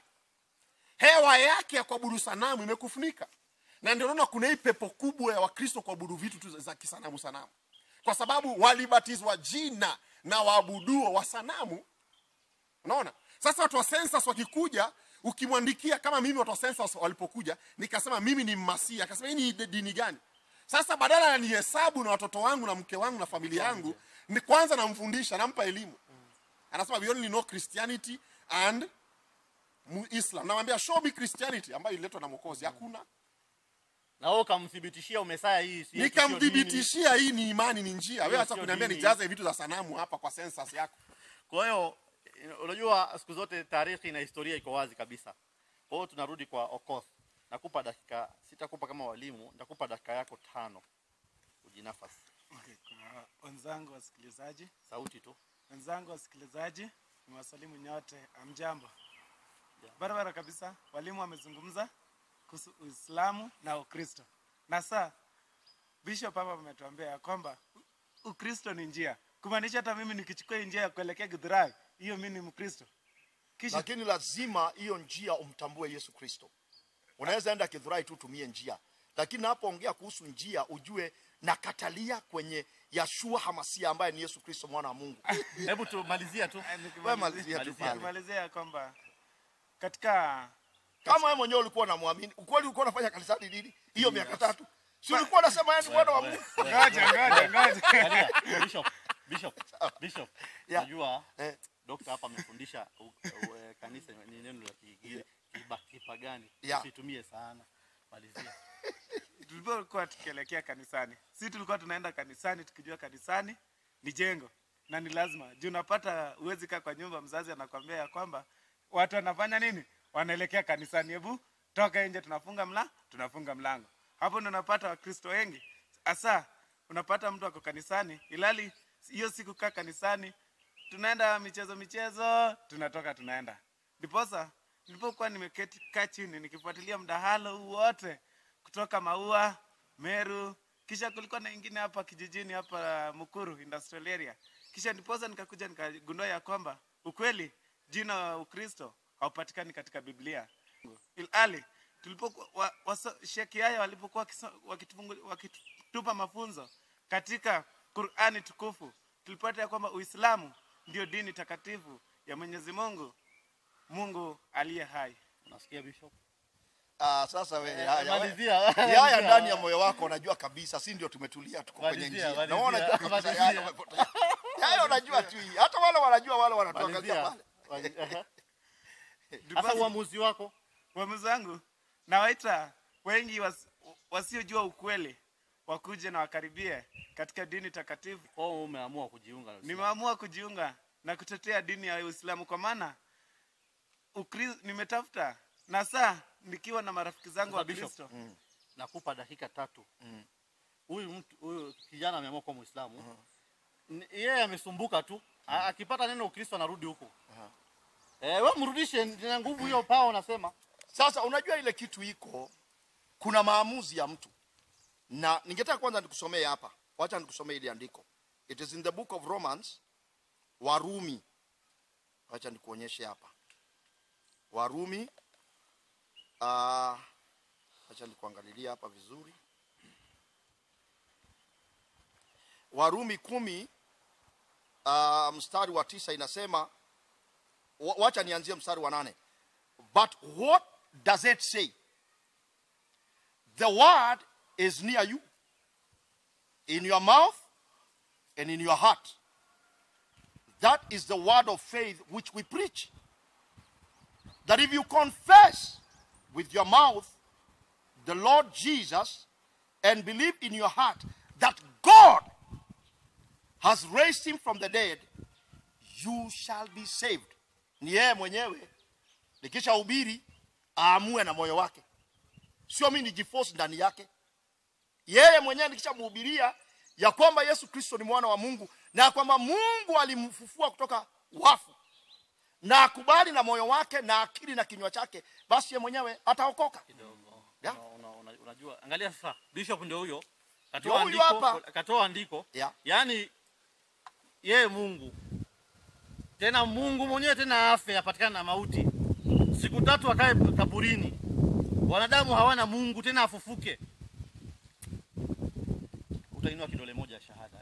Speaker 2: Hewa yake ya kuabudu sanamu imekufunika, na ndio unaona kuna hii pepo kubwa ya Wakristo kuabudu vitu tu za kisanamu sanamu, kwa sababu walibatizwa jina na waabuduo wa sanamu. Unaona, sasa watu wa census wakikuja, ukimwandikia kama mimi, watu wa census walipokuja, nikasema mimi ni Mmasia, akasema hii ni de- dini gani? Sasa badala ya nihesabu na watoto wangu na mke wangu na familia yangu, ni kwanza namfundisha, nampa elimu. Anasema we only know Christianity and mu- Islam. Namwambia show me Christianity ambayo ililetwa na Mwokozi. Hakuna.
Speaker 3: na wewe ukamthibitishia umesaya hii si yetu, sio dini.
Speaker 2: Nikamthibitishia hii ni imani, ni njia. Wewe
Speaker 3: Hiyo
Speaker 2: hata
Speaker 3: sio
Speaker 2: kuniambia
Speaker 3: dini.
Speaker 2: nijaze vitu za sanamu hapa kwa census yako.
Speaker 3: Kwa hiyo eh, unajua siku zote tarehe na historia iko wazi kabisa. Kwa hiyo tunarudi kwa Okoth. Nakupa dakika, sitakupa kama walimu, nitakupa dakika yako tano. Ujinafasi.
Speaker 4: Okay, kwa wenzangu wasikilizaji,
Speaker 3: Sauti tu.
Speaker 4: wenzangu wasikilizaji, niwasalimu nyote, amjambo. Barabara kabisa, walimu wamezungumza kuhusu Uislamu na Ukristo, na saa Bishop hapa ametuambia ya kwamba U- Ukristo ni njia, kumaanisha hata mimi nikichukua hii njia ya kuelekea Githurai, hiyo mimi ni Mkristo. Kisha
Speaker 1: lakini lazima hiyo njia umtambue yesu kristo unaweza enda kidhurai tu tumie njia lakini napoongea kuhusu njia ujue nakatalia kwenye yashua hamasia ambaye ni yesu kristo mwana wa mungu
Speaker 3: Hebu tumalizia tu.
Speaker 1: Wewe malizia tu
Speaker 3: Malizia.
Speaker 1: pale.
Speaker 4: nikimalizia ya kwamba katika
Speaker 1: kama wewe mwenyewe ulikuwa unamwamini ukweli ulikuwa unafanya kanisani nini hiyo miaka tatu si ulikuwa unasema yeye ni mwana wa mungu
Speaker 4: ngoja ngoja ngoja
Speaker 3: Angalia, Bishop, Bishop, Bishop.
Speaker 1: Yeah.
Speaker 3: Najua
Speaker 1: Eh.
Speaker 3: Dokta hapa amefundisha u- u- eh, kanisa ni neno la ki- ki- kiba- kipagani.
Speaker 1: Yeah.
Speaker 3: Usitumie sana. Malizia.
Speaker 4: tulipokuwa tukielekea kanisani, si tulikuwa tunaenda kanisani tukijua kanisani ni jengo na ni lazima juu. Unapata uwezi kaa kwa nyumba, mzazi anakwambia ya kwamba watu wanafanya nini, wanaelekea kanisani, hebu toka nje, tunafunga mla tunafunga mlango. Hapo ndo unapata Wakristo wengi hasa, unapata mtu ako kanisani, ilali hiyo siku kaa kanisani, tunaenda michezo michezo, tunatoka tunaenda. Ndiposa nilipokuwa nimeketi kaa chini nikifuatilia mdahalo huu wote kutoka Maua, Meru, kisha kulikuwa na ingine hapa kijijini hapa Mukuru industrial area. Kisha ndiposa nikakuja nikagundua ya kwamba ukweli jina Ukristo haupatikani katika Biblia. Ilhali tulipokuwa wa, wa, Sheki haya walipokuwa wakiso- wakitufungu- wakitupa mafunzo katika Qur'ani tukufu tulipata ya kwamba Uislamu ndio dini takatifu ya Mwenyezi Mungu, Mungu aliye hai.
Speaker 3: Unasikia Bishop?
Speaker 1: Ah, sasa wewe haya, wewe-
Speaker 3: malizia,
Speaker 1: haya
Speaker 3: malizia.
Speaker 1: ndani ya moyo wako unajua kabisa, si ndio tumetulia tuko kwenye
Speaker 3: Malizia,
Speaker 1: njia. Na
Speaker 3: malizia,
Speaker 1: wewe unajua kabisa
Speaker 3: malizia.
Speaker 1: haya umepotea. Haya unajua tu hii. Hata wale wanajua wale wanatuangalia
Speaker 3: Malizia.
Speaker 1: pale.
Speaker 3: Mali- aha. Sasa
Speaker 4: Ndiposa-
Speaker 3: uamuzi wako
Speaker 4: Uamuzi wangu nawaita wengi was, wasiojua ukweli wakuje na wakaribie katika dini takatifu.
Speaker 3: kwa hiyo umeamua kujiunga na Uislamu.
Speaker 4: Nimeamua kujiunga na kutetea dini ya Uislamu kwa maana Ukri- nimetafuta na saa nikiwa na marafiki zangu wa
Speaker 3: Sasa Bishop,
Speaker 4: Kristo
Speaker 3: nakupa dakika tatu huyu mtu huyu kijana ameamua kuwa Muislamu Ni- yeye amesumbuka tu A- akipata neno Ukristo anarudi huko eh, wewe mrudishe na nguvu hiyo pao unasema
Speaker 1: Sasa unajua ile kitu iko, kuna maamuzi ya mtu, na ningetaka kwanza nikusomee hapa. Wacha nikusomee ile andiko. It is in the book of Romans, Warumi. Wacha nikuonyeshe hapa, Warumi. Uh, wacha nikuangalilia hapa vizuri. Warumi kumi uh, mstari wa tisa inasema, wa- wacha nianzie mstari wa nane. But what does it say? The word is near you, in your mouth and in your heart. That is the word of faith which we preach. That if you confess with your mouth the Lord Jesus and believe in your heart that God has raised him from the dead, you shall be saved. Ni yeye mwenyewe nikisha hubiri aamue na moyo wake, sio mimi nijiforce ndani yake. Yeye mwenyewe nikishamhubiria ya kwamba Yesu Kristo ni mwana wa Mungu na ya kwamba Mungu alimfufua kutoka wafu na akubali na moyo wake na akili na kinywa chake, basi yeye mwenyewe ataokoka.
Speaker 3: kidogo
Speaker 1: Yeah.
Speaker 3: una, una, una, unajua angalia sasa Bishop ndio huyo
Speaker 1: Ndio
Speaker 3: katoa
Speaker 1: huyu
Speaker 3: andiko
Speaker 1: hapa.
Speaker 3: katoa andiko
Speaker 1: Yeah.
Speaker 3: yaani yeye Mungu tena Mungu mwenyewe tena afe apatikana na mauti siku tatu akae kaburini wanadamu hawana Mungu tena afufuke utainua kidole moja ya shahada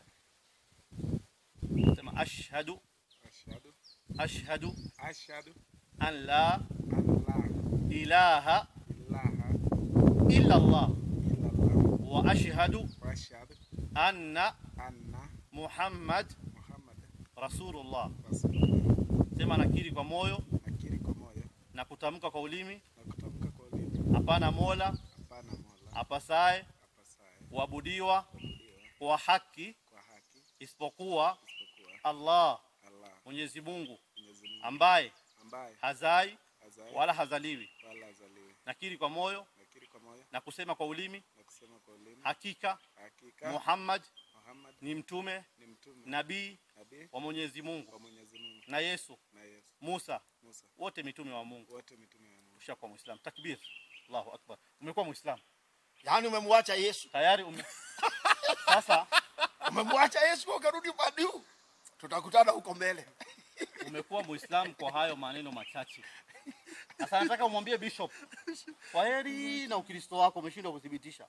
Speaker 3: sema ashhadu
Speaker 4: ashhadu
Speaker 3: ashhadu
Speaker 4: ashhadu
Speaker 3: an la
Speaker 4: an la
Speaker 3: ilaha
Speaker 4: ilaha
Speaker 3: illa Allah
Speaker 4: illa Allah
Speaker 3: wa ashhadu
Speaker 4: wa ashhadu
Speaker 3: anna
Speaker 4: anna
Speaker 3: Muhammad
Speaker 4: Muhammad
Speaker 3: Rasulullah.
Speaker 4: rasulullah.
Speaker 3: Sema nakiri kwa moyo
Speaker 4: Nakiri kwa moyo
Speaker 3: na kutamka kwa ulimi,
Speaker 4: na kutamka kwa ulimi,
Speaker 3: hapana mola
Speaker 4: hapana mola
Speaker 3: apasaye
Speaker 4: apasaye
Speaker 3: kuabudiwa
Speaker 4: kuabudiwa
Speaker 3: kwa haki
Speaker 4: kwa haki
Speaker 3: isipokuwa
Speaker 4: isipokuwa
Speaker 3: Allah
Speaker 4: Allah
Speaker 3: Mwenyezi Mungu
Speaker 4: Mwenyezi Mungu
Speaker 3: ambaye
Speaker 4: ambaye
Speaker 3: hazai
Speaker 4: hazai
Speaker 3: wala hazaliwi.
Speaker 4: wala hazaliwi.
Speaker 3: Nakiri kwa moyo
Speaker 4: Nakiri kwa moyo
Speaker 3: na kusema kwa ulimi,
Speaker 4: na kusema kwa ulimi,
Speaker 3: hakika
Speaker 4: hakika
Speaker 3: Muhammad
Speaker 4: Muhammad
Speaker 3: ni mtume
Speaker 4: ni mtume
Speaker 3: nabii
Speaker 4: nabii
Speaker 3: wa Mwenyezi Mungu
Speaker 4: wa Mwenyezi Mungu
Speaker 3: na Yesu
Speaker 4: na Yesu
Speaker 3: Musa
Speaker 4: Musa
Speaker 3: wote mitume wa Mungu.
Speaker 4: wote mitume wa Mungu.
Speaker 3: Ushakuwa Muislamu. Takbir. Allahu Akbar. Umekuwa Muislamu.
Speaker 1: Yaani umemwacha Yesu,
Speaker 3: Tayari ume... Sasa
Speaker 1: umemwacha Yesu ukarudi upande huu, tutakutana huko mbele.
Speaker 3: umekuwa Muislamu kwa hayo maneno machache. Sasa nataka umwambie Bishop, kwa heri na Ukristo wako umeshindwa kuthibitisha.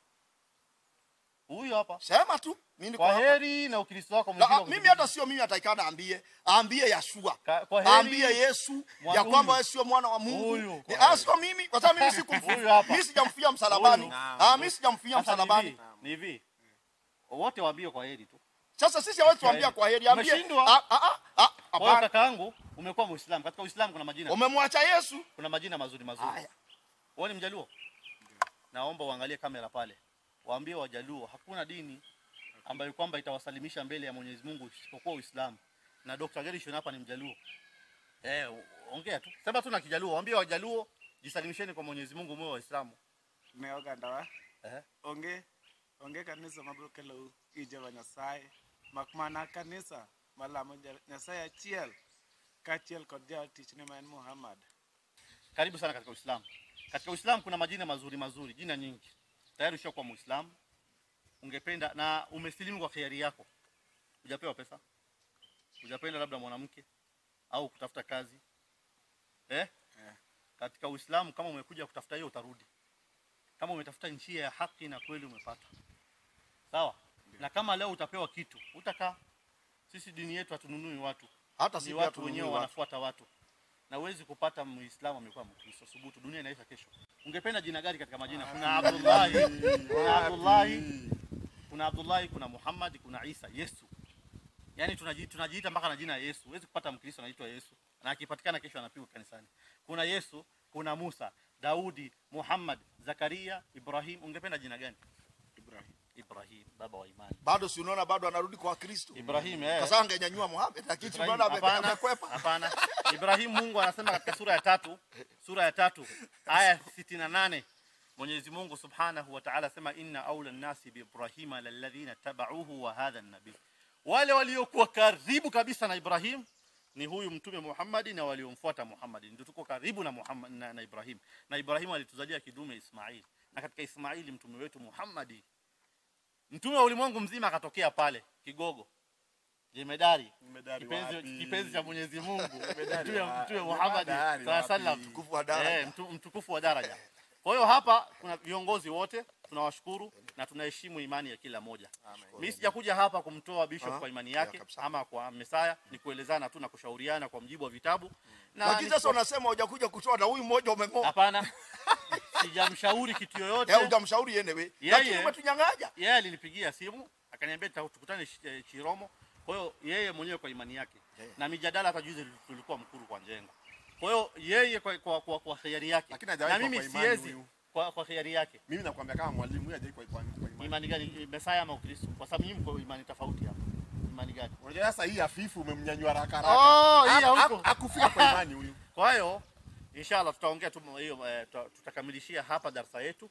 Speaker 3: Huyu hapa,
Speaker 1: Sema tu mimi niko
Speaker 3: kwa
Speaker 1: hapa.
Speaker 3: heri na Ukristo wako
Speaker 1: Na,
Speaker 3: umeshindwa
Speaker 1: ah, mimi
Speaker 3: kuthibitisha.
Speaker 1: hata sio mimi ataikana aambie, aambie Yashua.
Speaker 3: Ka- kwa heri-
Speaker 1: Aambie Yesu
Speaker 3: Mwa-
Speaker 1: ya kwamba
Speaker 3: huyu.
Speaker 1: wewe sio mwana wa Mungu.
Speaker 3: Huyu,
Speaker 1: Ni-
Speaker 3: kwa
Speaker 1: ah, sio mimi kwa sababu mimi sikumfia.
Speaker 3: Huyu hapa.
Speaker 1: Mimi sijamfia msalabani.
Speaker 3: Huyu.
Speaker 1: Ah, mimi sijamfia
Speaker 3: Sasa ni
Speaker 1: msalabani.
Speaker 3: hivi, ni hivi. Wote waambie kwa heri tu.
Speaker 1: Sasa sisi hawezi tuambia kwa heri, ambie
Speaker 3: Umeshindwa.
Speaker 1: ah ah ah, ah
Speaker 3: Kwa hiyo
Speaker 1: hapana.
Speaker 3: kakaangu umekuwa Muislamu. Katika Uislamu kuna majina.
Speaker 1: Umemwacha Yesu.
Speaker 3: Kuna majina mazuri mazuri.
Speaker 1: Haya.
Speaker 3: Wewe ni Mjaluo? Naomba uangalie kamera pale. Waambie Wajaluo hakuna dini ambayo kwamba itawasalimisha mbele ya Mwenyezi Mungu isipokuwa Uislamu. Na Dr. Gerishon hapa ni Mjaluo. Eh, u- ongea tu. Sema tu na Kijaluo. Waambie Wajaluo jisalimisheni kwa Mwenyezi Mungu mwe Waislamu.
Speaker 4: ne oganda wa
Speaker 3: Eh.
Speaker 4: onge onge kanisa mabiro kelo i Jehova Nyasaye mak mana kanisa malamo Ja- Nyasaye achiel kaachiel kod jatichne ma en Muhammad
Speaker 3: Karibu sana katika Uislamu. Katika Uislamu kuna majina mazuri mazuri, jina nyingi. Tayari ushakuwa Muislamu. Ungependa na umesilimu kwa khiari yako. Hujapewa pesa. Hujapenda labda mwanamke au kutafuta kazi. Eh?
Speaker 4: Eh.
Speaker 3: Katika Uislamu kama umekuja kutafuta hiyo utarudi. Kama umetafuta njia ya haki na kweli umepata. Sawa? na kama leo utapewa kitu utakaa sisi dini yetu hatununui watu
Speaker 1: hata
Speaker 3: ni
Speaker 1: sisi
Speaker 3: watu
Speaker 1: hatununui
Speaker 3: wenyewe
Speaker 1: watu.
Speaker 3: wanafuata watu na huwezi kupata muislamu amekuwa mkristo subutu dunia inaisha kesho ungependa jina gani katika majina kuna abdullahi kuna abdullahi kuna abdullahi kuna muhammad kuna isa yesu yaani tunaji- tunajiita mpaka na jina ya yesu huwezi kupata mkristo anaitwa yesu na akipatikana kesho anapigwa kanisani kuna yesu kuna musa daudi muhammad zakaria ibrahim ungependa jina gani
Speaker 2: Ibrahim.
Speaker 3: ibrahim baba wa imani
Speaker 1: bado si unaona bado anarudi kwa Kristo
Speaker 3: ibrahim eh.
Speaker 1: sasa angenyanyua Muhammad lakini
Speaker 3: Ibrahim,
Speaker 1: unaona ame-
Speaker 3: hapana,
Speaker 1: amekwepa
Speaker 3: hapana. Ibrahim Mungu anasema katika sura ya tatu, sura ya tatu aya 68 Mwenyezi Mungu Subhanahu wa Ta'ala asema inna aula nasi bi Ibrahima lalladhina tabauhu wa hadha nabii, wale waliokuwa karibu kabisa na Ibrahim ni huyu mtume Muhammad na waliomfuata Muhammad, ndio tuko karibu na Muhammad na, na Ibrahim. Na Ibrahim alituzalia kidume Ismail, na katika Ismaili mtume wetu Muhammad, mtume wa ulimwengu mzima akatokea pale Kigogo, jemedari
Speaker 2: Jemedari
Speaker 3: kipenzi,
Speaker 2: wapi?
Speaker 3: kipenzi cha Mwenyezi Mungu
Speaker 2: Jemedari
Speaker 3: mtume
Speaker 2: wa-
Speaker 3: mtume Muhammad
Speaker 2: jemedari
Speaker 3: sallallahu alaihi wasallam
Speaker 2: wapi?
Speaker 1: Mtukufu wa daraja.
Speaker 3: Eh, mtu- mtukufu wa daraja. Kwa hiyo hapa kuna viongozi wote tunawashukuru na tunaheshimu imani ya kila moja. Mimi sijakuja hapa kumtoa bishop
Speaker 1: Ah,
Speaker 3: kwa imani
Speaker 1: ya
Speaker 3: yake
Speaker 1: kabisa.
Speaker 3: ama kwa Mesaya, ni kuelezana tu na kushauriana kwa mjibu wa vitabu. Na
Speaker 1: lakini sasa
Speaker 3: nisipo-
Speaker 1: unasema hujakuja kutoa na huyu mmoja umeng'oa
Speaker 3: hapana, sijamshauri kitu yoyote.
Speaker 1: eh hujamshauri yeye wewe
Speaker 3: Yeye-
Speaker 1: lakini umetunyang'anya
Speaker 3: Yeye alinipigia simu akaniambia tuta- tukutane Sh- eh, Chiromo. Kwa hiyo yeye mwenyewe kwa imani yake
Speaker 1: Yeah.
Speaker 3: na mijadala hata juzi tulikuwa mkuru kwa Njenga. Kwa hiyo yeye kwa kwa, kwa, kwa hiari yake
Speaker 2: Lakini hajawahi
Speaker 3: na
Speaker 2: kwa
Speaker 3: mimi
Speaker 2: imani
Speaker 3: siwezi
Speaker 2: huyu.
Speaker 3: kwa, kwa hiari yake.
Speaker 2: Mimi nakwambia kama mwalimu yeye hajai kwa kwa kwa imani.
Speaker 3: Imani gani? Mesaya ama Ukristo? Kwa sababu nyinyi mko imani tofauti hapa. Imani gani?
Speaker 2: Unajua sasa hii hafifu umemnyanyua haraka haraka.
Speaker 3: Oh, hii
Speaker 2: Ha-
Speaker 3: hauko.
Speaker 2: ha- Hakufika kwa imani huyu.
Speaker 3: Kwa hiyo inshallah tutaongea tu hiyo eh, tuta- tutakamilishia hapa darasa yetu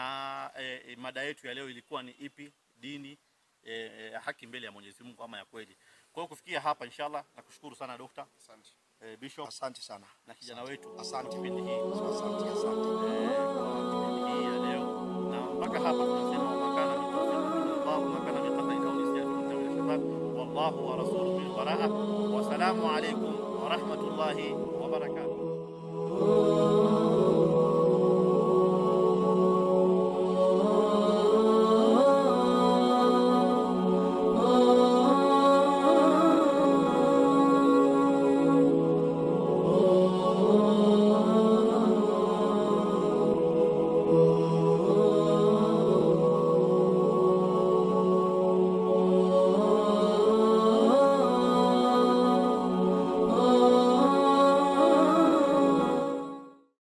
Speaker 3: na eh, eh, mada yetu ya leo ilikuwa ni ipi dini eh, eh, haki mbele ya Mwenyezi Mungu ama ya kweli. Kwa hiyo kufikia hapa inshallah nakushukuru sana dokta
Speaker 2: Asante.
Speaker 3: eh, bishop
Speaker 1: asante sana
Speaker 3: na kijana wetu
Speaker 1: Asante.
Speaker 3: kipindi hii
Speaker 1: asante asante
Speaker 3: eh, kwa kipindi hii ya leo na mpaka hapa tunasema makana min tawfiqin min Allah makana min qadarin aw nisyan min tawil shabab wallahu wa rasuluhu bil baraa wa salamu alaykum wa rahmatullahi wa barakatuh